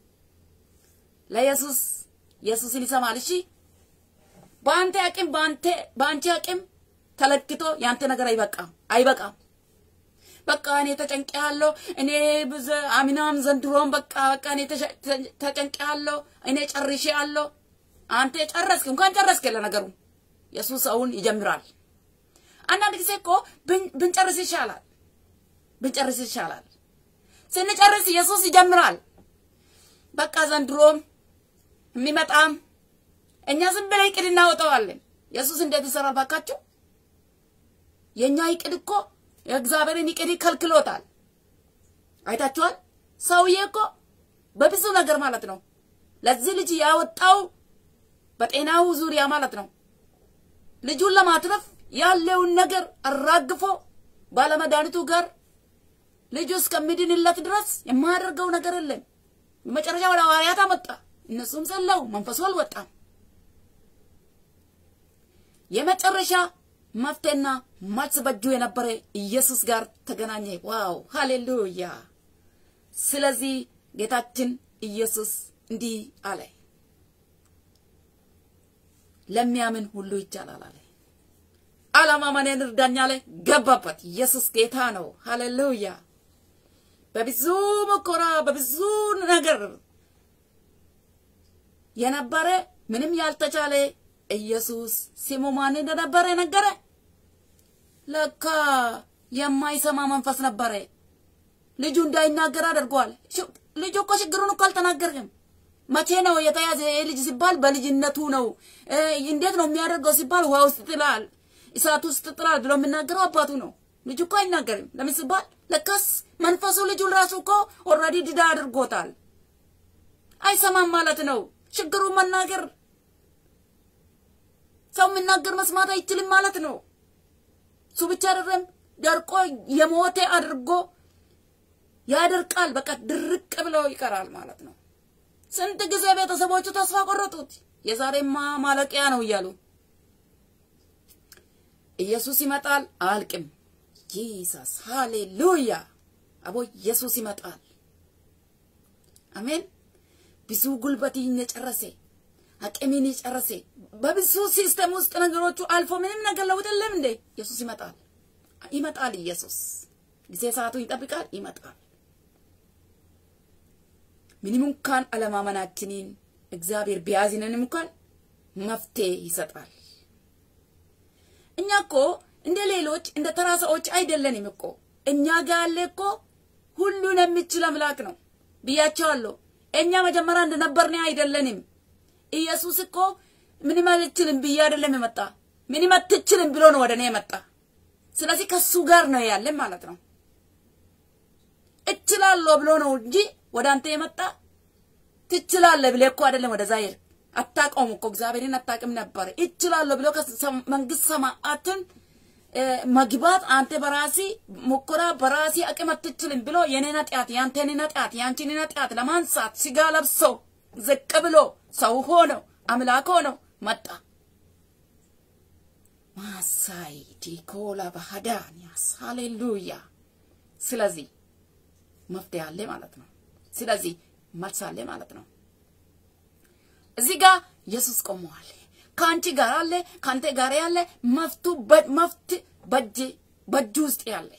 ለኢየሱስ ኢየሱስን ይሰማል። እሺ በአንተ አቅም በአንተ በአንቺ አቅም ተለክቶ ያንተ ነገር አይበቃም አይበቃም። በቃ እኔ ተጨንቄያለሁ፣ እኔ ብዘ አሚናም ዘንድሮም በቃ በቃ እኔ ተጨንቄያለሁ፣ እኔ ጨርሼያለሁ። አንተ ጨረስክ እንኳን ጨረስክ ለነገሩ ኢየሱስ አሁን ይጀምራል። አንዳንድ ጊዜ እኮ ብንጨርስ ይሻላል፣ ብንጨርስ ይሻላል። ስንጨርስ ኢየሱስ ይጀምራል። በቃ ዘንድሮም የሚመጣም እኛ ዝም ብለን እቅድ እናወጣዋለን። ኢየሱስ እንዴት ይሰራል ባካችሁ? የእኛ እቅድ እኮ የእግዚአብሔርን እቅድ ከልክሎታል። አይታችኋል። ሰውዬ እኮ በብዙ ነገር ማለት ነው ለዚህ ልጅ ያወጣው በጤናው ዙሪያ ማለት ነው ልጁን ለማትረፍ ያለውን ነገር አራግፎ ባለመድኃኒቱ ጋር ልጁ እስከሚድንለት ድረስ የማያደርገው ነገር የለም። በመጨረሻ ወደ ሐዋርያት አመጣ። እነሱም ጸለው፣ መንፈሱ አልወጣም። የመጨረሻ መፍትሄና መልስ በእጁ የነበረ ኢየሱስ ጋር ተገናኘ። ዋው ሃሌሉያ! ስለዚህ ጌታችን ኢየሱስ እንዲህ አለ፣ ለሚያምን ሁሉ ይቻላል አለ። አለማመኔን እርዳኝ አለ። ገባበት። ኢየሱስ ጌታ ነው። ሃሌሉያ! በብዙ መከራ በብዙ ነገር የነበረ ምንም ያልተቻለ ኢየሱስ ስሙ ማን እንደነበረ ነገረ። ለካ የማይሰማ መንፈስ ነበረ። ልጁ እንዳይናገር አድርጓል። ልጁ እኮ ችግሩን እኮ አልተናገርም። መቼ ነው የተያዘ ልጅ ሲባል በልጅነቱ ነው። እንዴት ነው የሚያደርገው ሲባል ውሃ ውስጥ ጥላል፣ እሳት ውስጥ ጥላል ብሎ የሚናገረው አባቱ ነው። ልጁ እኮ አይናገርም። ለምን ሲባል ለካስ መንፈሱ ልጁን ራሱ እኮ ኦልሬዲ ድዳ አድርጎታል። አይሰማም ማለት ነው። ችግሩን መናገር ሰው የሚናገር መስማት አይችልም ማለት ነው። እሱ ብቻ አይደለም፣ ደርቆ የሞተ አድርጎ ያደርቃል። በቃ ድርቅ ብለው ይቀራል ማለት ነው። ስንት ጊዜ ቤተሰቦቹ ተስፋ ቆረጡት። የዛሬማ ማለቂያ ነው እያሉ ኢየሱስ ይመጣል አልቅም። ጂሰስ ሃሌሉያ! አቦ ኢየሱስ ይመጣል። አሜን። ብዙ ጉልበትን የጨረሰ አቅሜን የጨረሰ በብዙ ሲስተም ውስጥ ነገሮቹ አልፎ ምንም ነገር ለውጥ የለም እንዴ? ኢየሱስ ይመጣል ይመጣል። ኢየሱስ ጊዜ ሰዓቱን ይጠብቃል፣ ይመጣል። ምንም እንኳን አለማመናችንን እግዚአብሔር ቢያዝነንም እንኳን መፍትሄ ይሰጣል። እኛ እኮ እንደ ሌሎች እንደ ተራ ሰዎች አይደለንም እኮ እኛ ጋር ያለ እኮ ሁሉን የሚችል አምላክ ነው ብያቸዋለሁ። እኛ መጀመሪያ እንደነበርን አይደለንም። ኢየሱስ እኮ ምንም አልችልም ብዬ አይደለም የመጣ ምንም አትችልም ብሎ ነው ወደ እኔ የመጣ። ስለዚህ ከሱ ጋር ነው ያለን ማለት ነው። እችላለሁ ብሎ ነው እንጂ ወደ አንተ የመጣ ትችላለህ ብለህ እኮ አይደለም ወደዛ ሄድ አታውቀውም እኮ እግዚአብሔርን አታውቅም ነበር። እችላለሁ ብሎ መንግስት ሰማያትን መግባት አንተ በራሲ ሙከራ በራሲ አቅም አትችልም ብሎ የኔን ኃጢአት ያንተን ኃጢአት ያንቺን ኃጢአት ለማንሳት ስጋ ለብሶ ዝቅ ብሎ ሰው ሆኖ አምላክ ሆኖ መጣ። ማሳይ ዲኮላ ባህዳንያስ ሃሌሉያ። ስለዚህ መፍትሄ አለ ማለት ነው። ስለዚህ መልስ አለ ማለት ነው። እዚህ ጋር ኢየሱስ ቆመዋል። ከአንቺ ጋር አለ፣ ከአንተ ጋር ያለ መፍቱ መፍት በእጅ በእጁ ውስጥ ያለ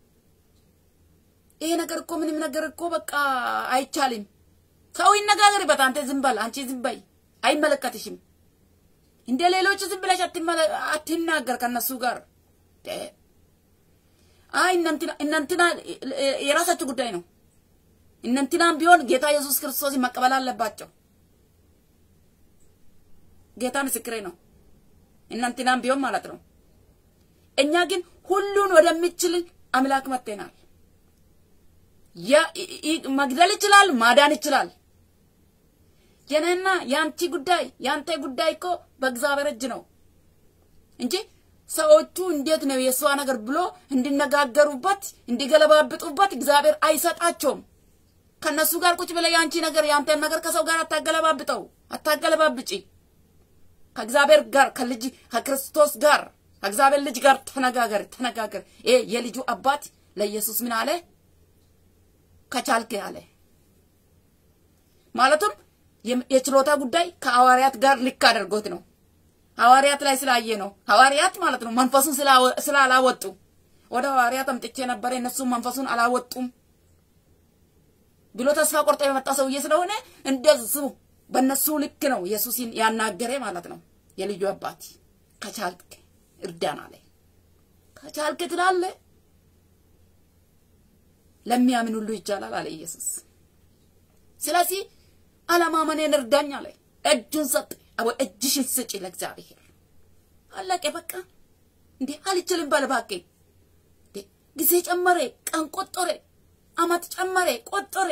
ይሄ ነገር እኮ ምንም ነገር እኮ በቃ አይቻልም። ሰው ይነጋገርበት። አንተ ዝም በል፣ አንቺ ዝም በይ፣ አይመለከትሽም። እንደ ሌሎቹ ዝም ብለሽ አትናገር ከነሱ ጋር። አይ እናንትና የራሳችሁ ጉዳይ ነው። እነንትናም ቢሆን ጌታ ኢየሱስ ክርስቶስን መቀበል አለባቸው። ጌታ ምስክሬ ነው። እናንትናም ቢሆን ማለት ነው። እኛ ግን ሁሉን ወደሚችል አምላክ መጥተናል። መግደል ይችላል፣ ማዳን ይችላል። የኔና የአንቺ ጉዳይ የአንተ ጉዳይ እኮ በእግዚአብሔር እጅ ነው እንጂ ሰዎቹ እንዴት ነው የእሷ ነገር ብሎ እንዲነጋገሩበት እንዲገለባብጡበት እግዚአብሔር አይሰጣቸውም። ከነሱ ጋር ቁጭ ብለ የአንቺ ነገር የአንተን ነገር ከሰው ጋር አታገለባብጠው፣ አታገለባብጪ። ከእግዚአብሔር ጋር ከልጅ ከክርስቶስ ጋር ከእግዚአብሔር ልጅ ጋር ተነጋገር ተነጋገር። ይሄ የልጁ አባት ለኢየሱስ ምን አለ? ከቻልክ አለ። ማለቱም የችሎታ ጉዳይ ከሐዋርያት ጋር ልክ አድርጎት ነው። ሐዋርያት ላይ ስላየ ነው። ሐዋርያት ማለት ነው መንፈሱን ስላላወጡ ወደ ሐዋርያት አምጥቼ ነበረ፣ እነሱም መንፈሱን አላወጡም ብሎ ተስፋ ቆርጦ የመጣ ሰውዬ ስለሆነ እንደዚሁ በእነሱ ልክ ነው ኢየሱስን ያናገረ ማለት ነው። የልጁ አባት ከቻልክ እርዳን አለ። ከቻልክ ትላለ ለሚያምን ሁሉ ይቻላል አለ ኢየሱስ። ስለዚህ አለማመኔን እርዳኝ አለ። እጁን ሰጥ አቦ እጅሽን ስጪ ለእግዚአብሔር። አለቀ በቃ። እንዴ አልችልም በል እባክህ። እንዴ ጊዜ ጨመረ፣ ቀን ቆጠረ፣ አመት ጨመረ፣ ቆጠረ።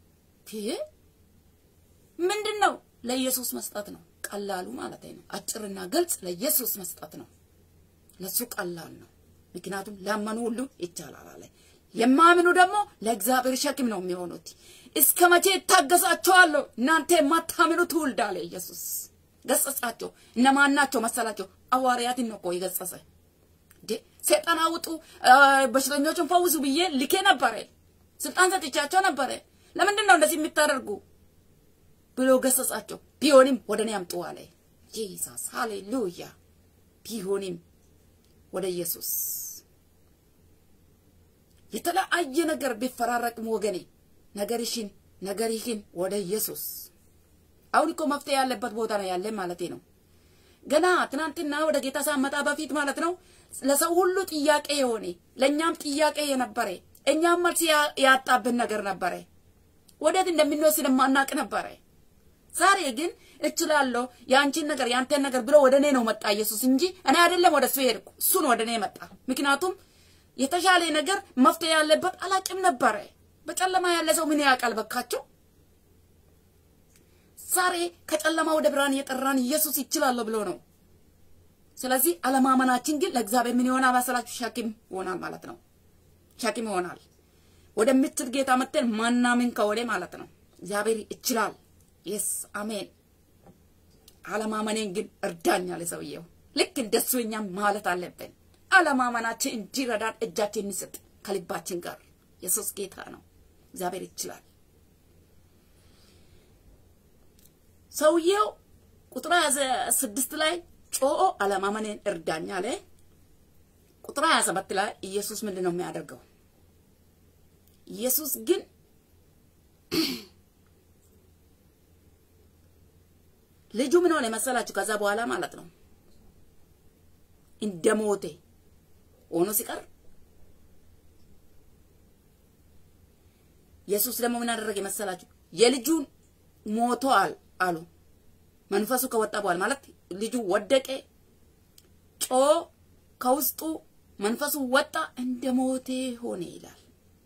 ምንድን ነው? ለኢየሱስ መስጠት ነው። ቀላሉ ማለት ነው። አጭርና ግልጽ ለኢየሱስ መስጠት ነው። ለሱ ቀላል ነው። ምክንያቱም ላመኑ ሁሉ ይቻላል አለ። የማምኑ ደግሞ ለእግዚአብሔር ሸክም ነው የሚሆኑት። እስከ መቼ እታገሳቸዋለሁ እናንተ የማታምኑ ትውልድ አለ ኢየሱስ። ገሰጻቸው። እነማን ናቸው መሰላቸው? ሐዋርያትን ነው እኮ የገሰጸ። ሰይጣን አውጡ፣ በሽተኞችን ፈውሱ ብዬ ልኬ ነበረ፣ ስልጣን ሰጥቻቸው ነበረ። ለምንድን ነው እንደዚህ የምታደርጉ ብሎ ገሰጻቸው። ቢሆንም ወደ እኔ አምጡ አለ ጂሳስ። ሃሌሉያ። ቢሆንም ወደ ኢየሱስ የተለያየ ነገር ቢፈራረቅም ወገኔ ነገርሽን ነገርህን ወደ ኢየሱስ። አሁን እኮ መፍትሄ ያለበት ቦታ ነው ያለ ማለት ነው። ገና ትናንትና ወደ ጌታ ሳመጣ በፊት ማለት ነው ለሰው ሁሉ ጥያቄ የሆነ ለእኛም ጥያቄ የነበረ እኛም መልስ ያጣብን ነገር ነበረ። ወዴት እንደምንወስድ ማናቅ ነበረ። ዛሬ ግን እችላለሁ የአንቺን ነገር የአንተን ነገር ብሎ ወደ እኔ ነው መጣ ኢየሱስ እንጂ እኔ አይደለም ወደ እሱ ሄድኩ። እሱን ወደ እኔ መጣ። ምክንያቱም የተሻለ ነገር መፍትሄ ያለበት አላቅም ነበረ። በጨለማ ያለ ሰው ምን ያውቃል? በካቸው ዛሬ ከጨለማ ወደ ብርሃን የጠራን ኢየሱስ ይችላለሁ ብሎ ነው። ስለዚህ አለማመናችን ግን ለእግዚአብሔር ምን ይሆናል መሰላችሁ? ሸክም ይሆናል ማለት ነው። ሸክም ይሆናል። ወደምትል ጌታ መጥተን ማናምን ከሆነ ማለት ነው እግዚአብሔር ይችላል። የስ አሜን። አለማመኔን ግን እርዳኝ አለ ሰውየው። ልክ እንደሱ እኛም ማለት አለብን። አለማመናችን እንዲረዳን እጃችን እንስጥ ከልባችን ጋር። ኢየሱስ ጌታ ነው። እግዚአብሔር ይችላል። ሰውየው ቁጥር ስድስት ላይ ጮኦ አለማመኔን እርዳኝ አለ። ቁጥር ሀያ ሰባት ላይ ኢየሱስ ምንድን ነው የሚያደርገው? ኢየሱስ ግን ልጁ ምን ሆነ መሰላችሁ? ከዛ በኋላ ማለት ነው እንደ ሞቴ ሆኖ ሲቀር ኢየሱስ ደግሞ ምን አደረገ መሰላችሁ? የልጁን ሞቷል አሉ። መንፈሱ ከወጣ በኋላ ማለት ልጁ ወደቀ፣ ጮ ከውስጡ መንፈሱ ወጣ፣ እንደ ሞቴ ሆነ ይላል።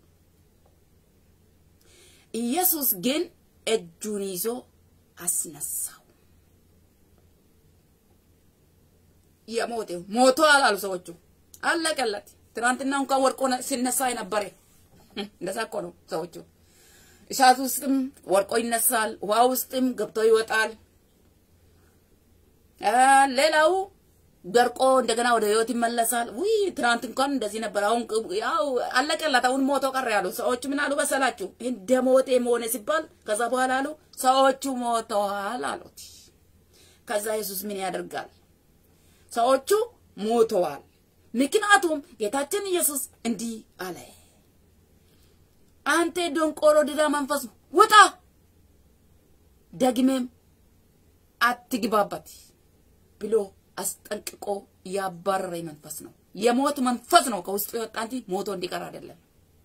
ኢየሱስ ግን እጁን ይዞ አስነሳው። የሞቴው ሞቷል አሉ ሰዎቹ። አለቀለት። ትናንትና እንኳን ወርቆ ሲነሳ የነበረ እንደዛ እኮ ነው ሰዎቹ። እሳት ውስጥም ወርቆ ይነሳል፣ ውሃ ውስጥም ገብቶ ይወጣል። ሌላው ደርቆ እንደገና ወደ ህይወት ይመለሳል። ውይ ትናንት እንኳን እንደዚህ ነበር፣ አሁን ያው አለቀላት፣ አሁን ሞቶ ቀረ ያሉ ሰዎች ምን አሉ መሰላችሁ? እንደ ሞቴ መሆነ ሲባል ከዛ በኋላ አሉ ሰዎቹ ሞተዋል አሉት። ከዛ ኢየሱስ ምን ያደርጋል? ሰዎቹ ሞተዋል። ምክንያቱም ጌታችን ኢየሱስ እንዲህ አለ፣ አንተ ደንቆሮ ድዳ መንፈስ ውጣ፣ ደግሜም አትግባበት ብሎ አስጠንቅቆ ያባረረ መንፈስ ነው። የሞት መንፈስ ነው ከውስጡ የወጣ እንጂ ሞቶ እንዲቀር አይደለም።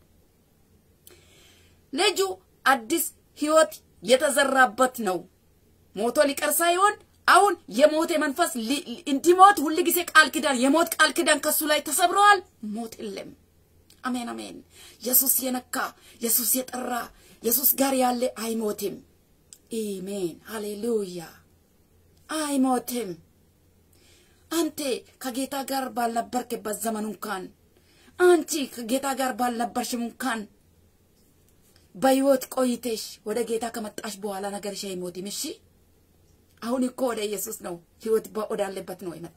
ልጁ አዲስ ህይወት የተዘራበት ነው። ሞቶ ሊቀር ሳይሆን አሁን የሞት መንፈስ እንዲሞት ሁል ጊዜ ቃል ኪዳን የሞት ቃል ኪዳን ከሱ ላይ ተሰብረዋል። ሞት የለም። አሜን አሜን። ኢየሱስ የነካ ኢየሱስ የጠራ ኢየሱስ ጋር ያለ አይሞትም። አሜን ሃሌሉያ። አይሞትም። አንተ ከጌታ ጋር ባልነበርክበት ዘመን እንኳን አንቺ ከጌታ ጋር ባልነበርሽም እንኳን በህይወት ቆይተሽ ወደ ጌታ ከመጣሽ በኋላ ነገርሽ አይሞትም። እሺ አሁን እኮ ወደ ኢየሱስ ነው ህይወት ወዳለበት ነው የመጣ።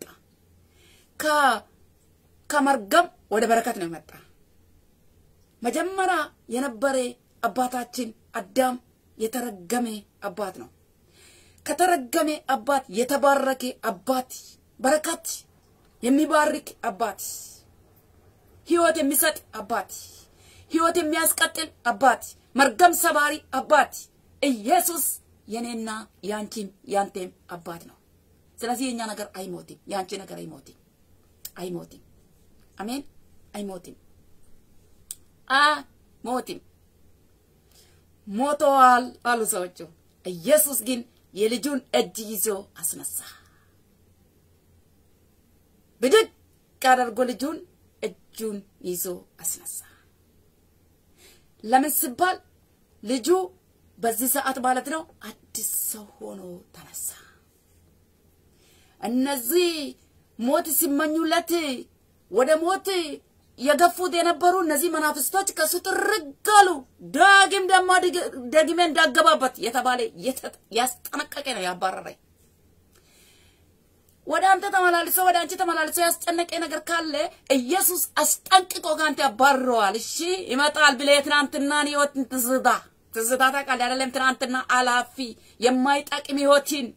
ከመርገም ወደ በረከት ነው የመጣ። መጀመሪያ የነበረ አባታችን አዳም የተረገመ አባት ነው። ከተረገመ አባት የተባረከ አባት በረከት የሚባርክ አባት ህይወት የሚሰጥ አባት ህይወት የሚያስቀጥል አባት መርገም ሰባሪ አባት ኢየሱስ የኔና ያንቺም ያንቴም አባት ነው። ስለዚህ የኛ ነገር አይሞትም፣ ያንቺ ነገር አይሞትም፣ አይሞትም። አሜን፣ አይሞትም፣ አይሞትም። ሞተዋል አሉ ሰዎቹ። ኢየሱስ ግን የልጁን እጅ ይዞ አስነሳ። ብድግ አድርጎ ልጁን እጁን ይዞ አስነሳ። ለምን ሲባል ልጁ በዚህ ሰዓት ማለት ነው አዲስ ሰው ሆኖ ተነሳ። እነዚህ ሞት ሲመኙለት ወደ ሞት የገፉት የነበሩ እነዚህ መናፍስቶች ከሱ ጥርግ አሉ። ዳግም ደግሞ ደግሜ እንዳገባበት የተባለ ያስጠነቀቀ ነው ያባረረኝ። ወደ አንተ ተመላልሶ ወደ አንቺ ተመላልሶ ያስጨነቀ ነገር ካለ ኢየሱስ አስጠንቅቆ ከአንተ ያባርረዋል። እሺ ይመጣል ብለህ ትናንትናን ህይወትን ትዝታ ትዝታ ታውቃለህ አይደለም? ትናንትና አላፊ የማይጠቅም ህይወትን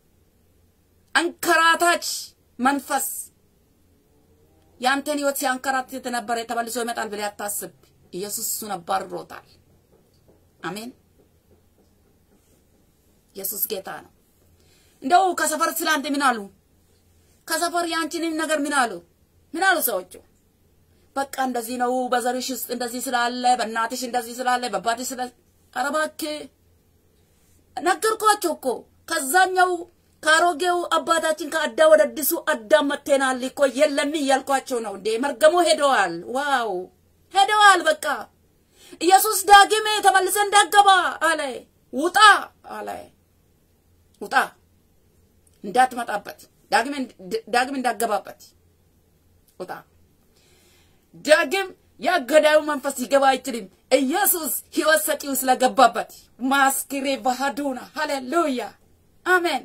አንከራታች መንፈስ ያንተን ህይወት ሲያንከራትት የነበረ ተመልሶ ይመጣል ብለህ አታስብ። ኢየሱስ እሱን አባርሮታል። አሜን። ኢየሱስ ጌታ ነው። እንደው ከሰፈር ስላንተ ምን አሉ? ከሰፈር የአንቺንም ነገር ምን አሉ? ምን አሉ ሰዎቹ? በቃ እንደዚህ ነው፣ በዘርሽ ውስጥ እንደዚህ ስላለ፣ በእናትሽ እንደዚህ ስላለ፣ በአባትሽ ስለ ኧረ እባክህ ነገርኳቸው እኮ ከዛኛው ከአሮጌው አባታችን ከአዳም ወደ አዲሱ አዳም መጥተናል እኮ የለም እያልኳቸው ነው እንዴ። መርገሙ ሄደዋል። ዋው ሄደዋል። በቃ ኢየሱስ ዳግም ተመልሰ እንዳገባ አለ። ውጣ አለ። ውጣ እንዳትመጣበት፣ ዳግም እንዳገባበት ውጣ። ዳግም ያገዳዩ መንፈስ ሊገባ አይችልም። ኢየሱስ ህይወት ሰጪው ስለገባበት ማስክሬ ባህዱና ሃሌሉያ አሜን።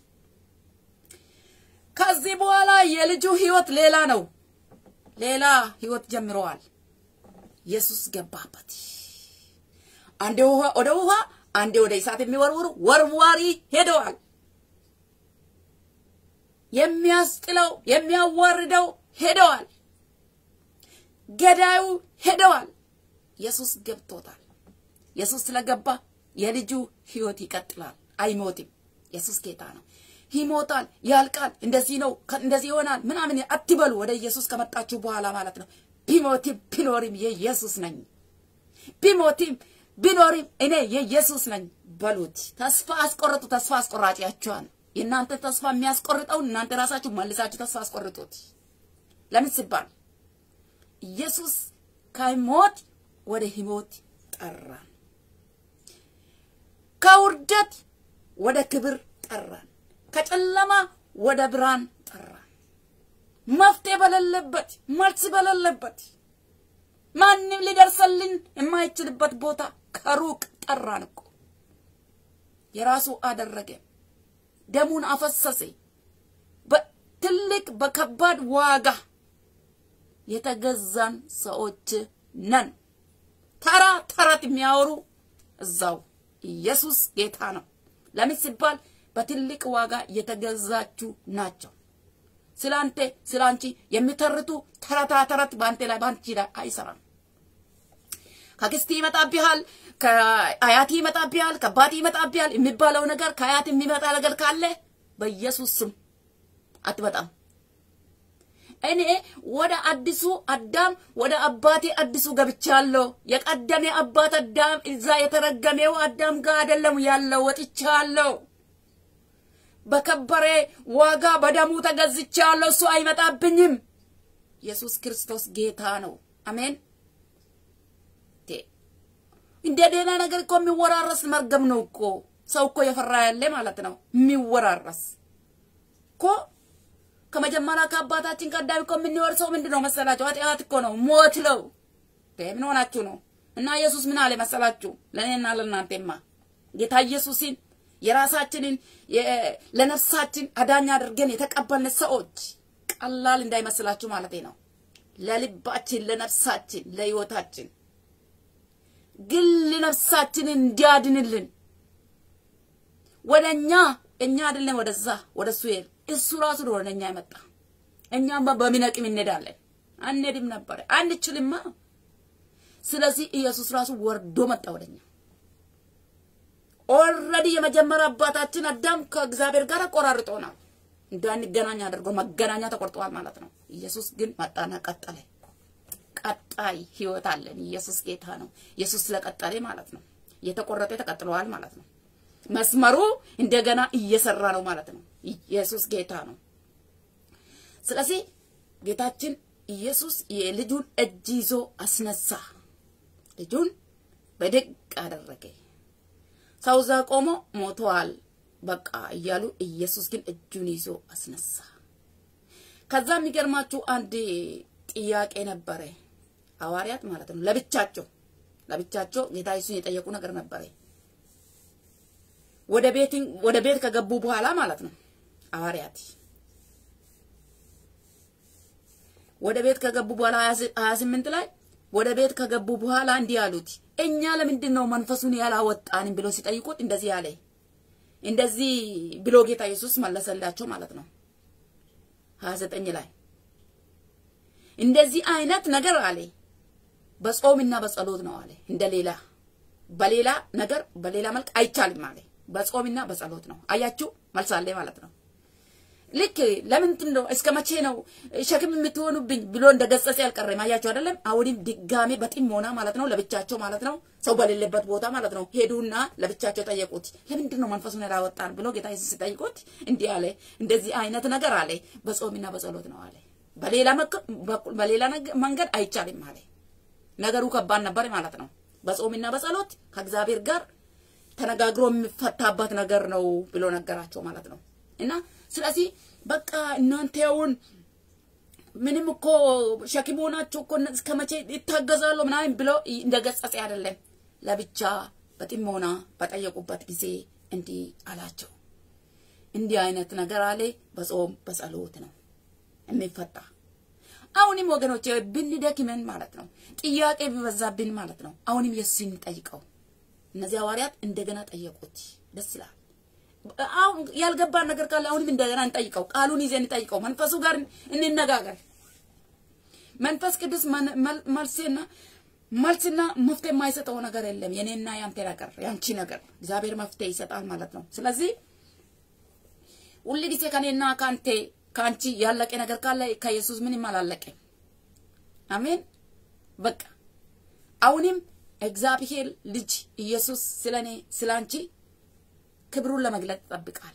ከዚህ በኋላ የልጁ ህይወት ሌላ ነው። ሌላ ህይወት ጀምረዋል። ኢየሱስ ገባበት። አንዴ ውሃ ወደ ውሃ፣ አንዴ ወደ እሳት የሚወርውሩ ወርዋሪ ሄደዋል። የሚያስጥለው የሚያዋርደው ሄደዋል። ገዳዩ ሄደዋል። ኢየሱስ ገብቶታል። ኢየሱስ ስለገባ የልጁ ህይወት ይቀጥላል፣ አይሞትም። ኢየሱስ ጌታ ነው። ይሞታል፣ ያልቃል፣ እንደዚህ ነው፣ እንደዚህ ይሆናል ምናምን አትበሉ። ወደ ኢየሱስ ከመጣችሁ በኋላ ማለት ነው። ቢሞትም ቢኖርም የኢየሱስ ነኝ፣ ቢሞትም ቢኖርም እኔ የኢየሱስ ነኝ በሉት። ተስፋ አስቆርጡ። ተስፋ አስቆራጭያችኋል። የእናንተ ተስፋ የሚያስቆርጠውን እናንተ ራሳችሁ መልሳችሁ ተስፋ አስቆርጡት። ለምን ሲባል ኢየሱስ ከሞት ወደ ህይወት ጠራን፣ ከውርደት ወደ ክብር ጠራን፣ ከጨለማ ወደ ብርሃን ጠራን። መፍትሄ በሌለበት መልስ በሌለበት ማንም ሊደርሰልን የማይችልበት ቦታ ከሩቅ ጠራን እኮ የራሱ አደረገ። ደሙን አፈሰሰ። በትልቅ በከባድ ዋጋ የተገዛን ሰዎች ነን። ተራ ተረት የሚያወሩ እዛው ኢየሱስ ጌታ ነው። ለምን ሲባል በትልቅ ዋጋ የተገዛችሁ ናቸው። ስላንተ ስላንቺ የሚተርቱ ተረታ ተረት በአንተ ላይ በአንቺ ላይ አይሰራም። ከክስቲ ይመጣብሃል፣ ከአያቲ ይመጣብሃል፣ ከአባቲ ይመጣብሃል የሚባለው ነገር ከአያት የሚመጣ ነገር ካለ በኢየሱስ ስም አትመጣም። እኔ ወደ አዲሱ አዳም ወደ አባቴ አዲሱ ገብቻለሁ። የቀደሜ አባት አዳም እዛ የተረገሜው አዳም ጋር አይደለም ያለው፣ ወጥቻለሁ። በከበረ ዋጋ በደሙ ተገዝቻለሁ። እሱ አይመጣብኝም። ኢየሱስ ክርስቶስ ጌታ ነው። አሜን። እንደ ደህና ነገር እኮ የሚወራረስ መርገም ነው እኮ ሰው እኮ የፈራ ያለ ማለት ነው። የሚወራረስ እኮ ከመጀመሪያ ከአባታችን ከአዳም እኮ የምንወርሰው ምንድን ነው መሰላችሁ? ኃጢአት እኮ ነው፣ ሞት ነው። ምን ሆናችሁ ነው? እና ኢየሱስ ምን አለ መሰላችሁ? ለእኔና ለእናንተማ ጌታ ኢየሱስን የራሳችንን ለነፍሳችን አዳኝ አድርገን የተቀበልን ሰዎች ቀላል እንዳይመስላችሁ ማለት ነው። ለልባችን፣ ለነፍሳችን፣ ለህይወታችን ግል ነፍሳችንን እንዲያድንልን ወደ እኛ እኛ አይደለም ወደዛ ወደ እሱ ይሄድ እሱ ራሱ ወደ እኛ የመጣ እኛም በሚነቅም እንሄዳለን አንሄድም ነበረ አንችልማ። ስለዚህ ኢየሱስ ራሱ ወርዶ መጣ ወደኛ። ኦልሬዲ የመጀመሪያ አባታችን አዳም ከእግዚአብሔር ጋር ቆራርጦናል፣ እንዳንገናኝ አድርጎ መገናኛ ተቆርጠዋል ማለት ነው። ኢየሱስ ግን መጣና ቀጠለ። ቀጣይ ህይወት አለን። ኢየሱስ ጌታ ነው። ኢየሱስ ስለቀጠለ ማለት ነው። የተቆረጠ ተቀጥለዋል ማለት ነው። መስመሩ እንደገና እየሰራ ነው ማለት ነው። ኢየሱስ ጌታ ነው። ስለዚህ ጌታችን ኢየሱስ የልጁን እጅ ይዞ አስነሳ። ልጁን በድቅ አደረገ። ሰው እዛ ቆሞ ሞተዋል በቃ እያሉ ኢየሱስ ግን እጁን ይዞ አስነሳ። ከዛ የሚገርማችሁ አንድ ጥያቄ ነበረ። ሐዋርያት ማለት ነው ለብቻቸው ለብቻቸው ጌታ ኢየሱስን የጠየቁ ነገር ነበረ። ወደ ቤት ወደ ቤት ከገቡ በኋላ ማለት ነው ሐዋርያት ወደ ቤት ከገቡ በኋላ ሀያ ስምንት ላይ ወደ ቤት ከገቡ በኋላ እንዲህ አሉት፣ እኛ ለምንድን ነው መንፈሱን ያላወጣንም ብሎ ሲጠይቁት እንደዚህ አለ። እንደዚህ ብሎ ጌታ ኢየሱስ መለሰላቸው ማለት ነው። ሀያ ዘጠኝ ላይ እንደዚህ አይነት ነገር አለ በጾምና በጸሎት ነው አለ። እንደ ሌላ በሌላ ነገር በሌላ መልክ አይቻልም አለ። በጾምና በጸሎት ነው። አያችሁ መልስ አለ ማለት ነው። ልክ ለምንድን ነው እስከ መቼ ነው ሸክም የምትሆኑብኝ ብሎ እንደ ገሰጸ ያልቀረም አያችሁ አይደለም። አሁንም ድጋሜ በጥሞና ማለት ነው ለብቻቸው ማለት ነው ሰው በሌለበት ቦታ ማለት ነው ሄዱና ለብቻቸው ጠየቁት። ለምንድን ነው መንፈሱን ያላወጣን ብሎ ጌታ ኢየሱስ ሲጠይቁት እንዲህ አለ፣ እንደዚህ አይነት ነገር አለ በጾምና በጸሎት ነው አለ። በሌላ በሌላ መንገድ አይቻልም አለ። ነገሩ ከባድ ነበር ማለት ነው። በጾምና በጸሎት ከእግዚአብሔር ጋር ተነጋግሮ የሚፈታበት ነገር ነው ብሎ ነገራቸው ማለት ነው። እና ስለዚህ በቃ እናንተ ያውን ምንም እኮ ሸክም ሆናችሁ እኮ እስከ መቼ ይታገዛሉ ምናምን ብሎ እንደ ገጸጸ አይደለም። ለብቻ በጥሞና በጠየቁበት ጊዜ እንዲህ አላቸው። እንዲህ አይነት ነገር አለ በጾም በጸሎት ነው የሚፈታ። አሁንም ወገኖች ብንደክመን ማለት ነው ጥያቄ ቢበዛብን ማለት ነው አሁንም ኢየሱስን እንጠይቀው። እነዚህ ሐዋርያት እንደገና ጠየቁት። ደስ ይላል። አሁን ያልገባን ነገር ካለ አሁንም እንደገና እንጠይቀው። ቃሉን ይዘን እንጠይቀው። መንፈሱ ጋር እንነጋገር። መንፈስ ቅዱስ መልስና መልስና መፍትሄ የማይሰጠው ነገር የለም። የኔና ያንተ ነገር ያንቺ ነገር እግዚአብሔር መፍትሄ ይሰጣል ማለት ነው። ስለዚህ ሁል ጊዜ ከኔና ከአንተ ከአንቺ ያለቀ ነገር ካለ ከኢየሱስ ምንም አላለቀም። አሜን። በቃ አሁንም እግዚአብሔር ልጅ ኢየሱስ ስለኔ ስላንቺ ክብሩን ለመግለጥ ይጠብቃል።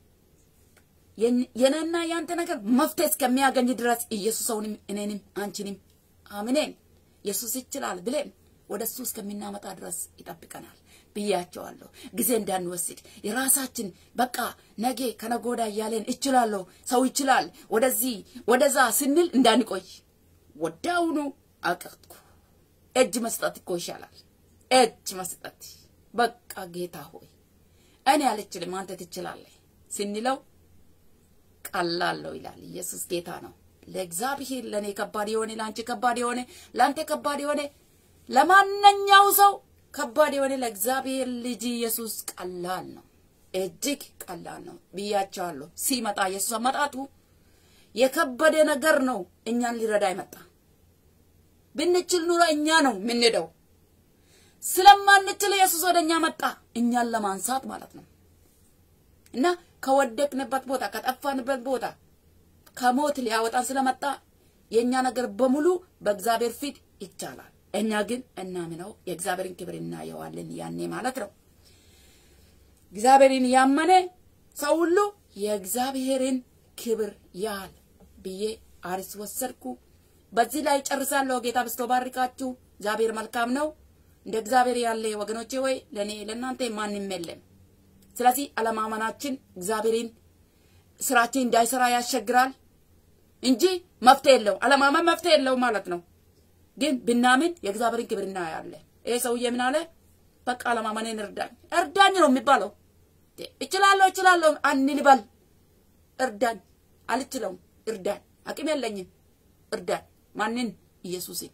የኔና ያንተ ነገር መፍትሄ እስከሚያገኝ ድረስ ኢየሱስ አሁንም እኔንም አንቺንም አምኔን ኢየሱስ ይችላል ብለን ወደ እሱ እስከሚናመጣ ድረስ ይጠብቀናል ብያቸዋለሁ። ጊዜ እንዳንወስድ የራሳችን በቃ ነገ ከነጎዳ እያለን እችላለሁ፣ ሰው ይችላል፣ ወደዚህ ወደዛ ስንል እንዳንቆይ ወዳውኑ አቀጥኩ። እጅ መስጠት እኮ ይሻላል። እጅ መስጠት በቃ ጌታ ሆይ እኔ አልችልም አንተ ትችላለህ ስንለው ቀላለው ይላል። ኢየሱስ ጌታ ነው። ለእግዚአብሔር ለእኔ ከባድ የሆነ ለአንቺ ከባድ የሆነ ለአንተ ከባድ የሆነ ለማንኛው ሰው ከባድ የሆነ ለእግዚአብሔር ልጅ ኢየሱስ ቀላል ነው፣ እጅግ ቀላል ነው ብያቸዋለሁ። ሲመጣ ኢየሱስ አመጣጡ የከበደ ነገር ነው። እኛን ሊረዳ ይመጣ። ብንችል ኑሮ እኛ ነው የምንሄደው። ስለማንችል ኢየሱስ ወደ እኛ መጣ፣ እኛን ለማንሳት ማለት ነው። እና ከወደቅንበት ቦታ ከጠፋንበት ቦታ ከሞት ሊያወጣን ስለመጣ የእኛ ነገር በሙሉ በእግዚአብሔር ፊት ይቻላል። እኛ ግን እናምነው የእግዚአብሔርን ክብር እናየዋለን ያኔ ማለት ነው። እግዚአብሔርን ያመነ ሰው ሁሉ የእግዚአብሔርን ክብር ያል ብዬ አርስ ወሰድኩ። በዚህ ላይ ጨርሳለሁ። ጌታ በስቶ ባርካችሁ። እግዚአብሔር መልካም ነው። እንደ እግዚአብሔር ያለ ወገኖቼ ወይ ለእኔ ለእናንተ ማንም የለም። ስለዚህ አለማመናችን እግዚአብሔርን ስራችን እንዳይሰራ ያስቸግራል እንጂ መፍትሄ የለው። አለማመን መፍትሄ የለው ማለት ነው። ግን ብናምን የእግዚአብሔርን ክብር እናያለን። ይሄ ሰውዬ ምን አለ? በቃ አለማመኔን እርዳኝ፣ እርዳኝ ነው የሚባለው። እችላለሁ እችላለሁ አንልበል። እርዳኝ፣ አልችለውም፣ እርዳኝ፣ አቅም የለኝም፣ እርዳኝ። ማንን? ኢየሱስን።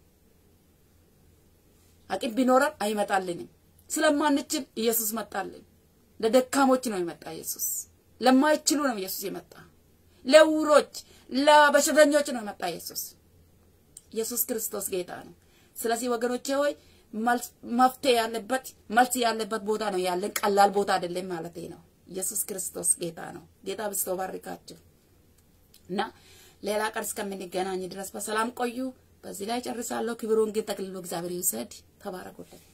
አቅም ቢኖረን አይመጣልንም። ስለማንችል ኢየሱስ መጣልን። ለደካሞች ነው የመጣ ኢየሱስ። ለማይችሉ ነው ኢየሱስ የመጣ። ለውሮች፣ ለበሽተኞች ነው የመጣ ኢየሱስ። ኢየሱስ ክርስቶስ ጌታ ነው። ስለዚህ ወገኖቼ ሆይ መፍትሄ ያለበት መልስ ያለበት ቦታ ነው ያለን። ቀላል ቦታ አይደለም ማለት ነው። ኢየሱስ ክርስቶስ ጌታ ነው። ጌታ ብስቶ ባርካችሁ እና ሌላ ቀን እስከምንገናኝ ድረስ በሰላም ቆዩ። በዚህ ላይ ጨርሳለሁ። ክብሩን ግን ጠቅልሎ እግዚአብሔር ይውሰድ። ተባረኩልን።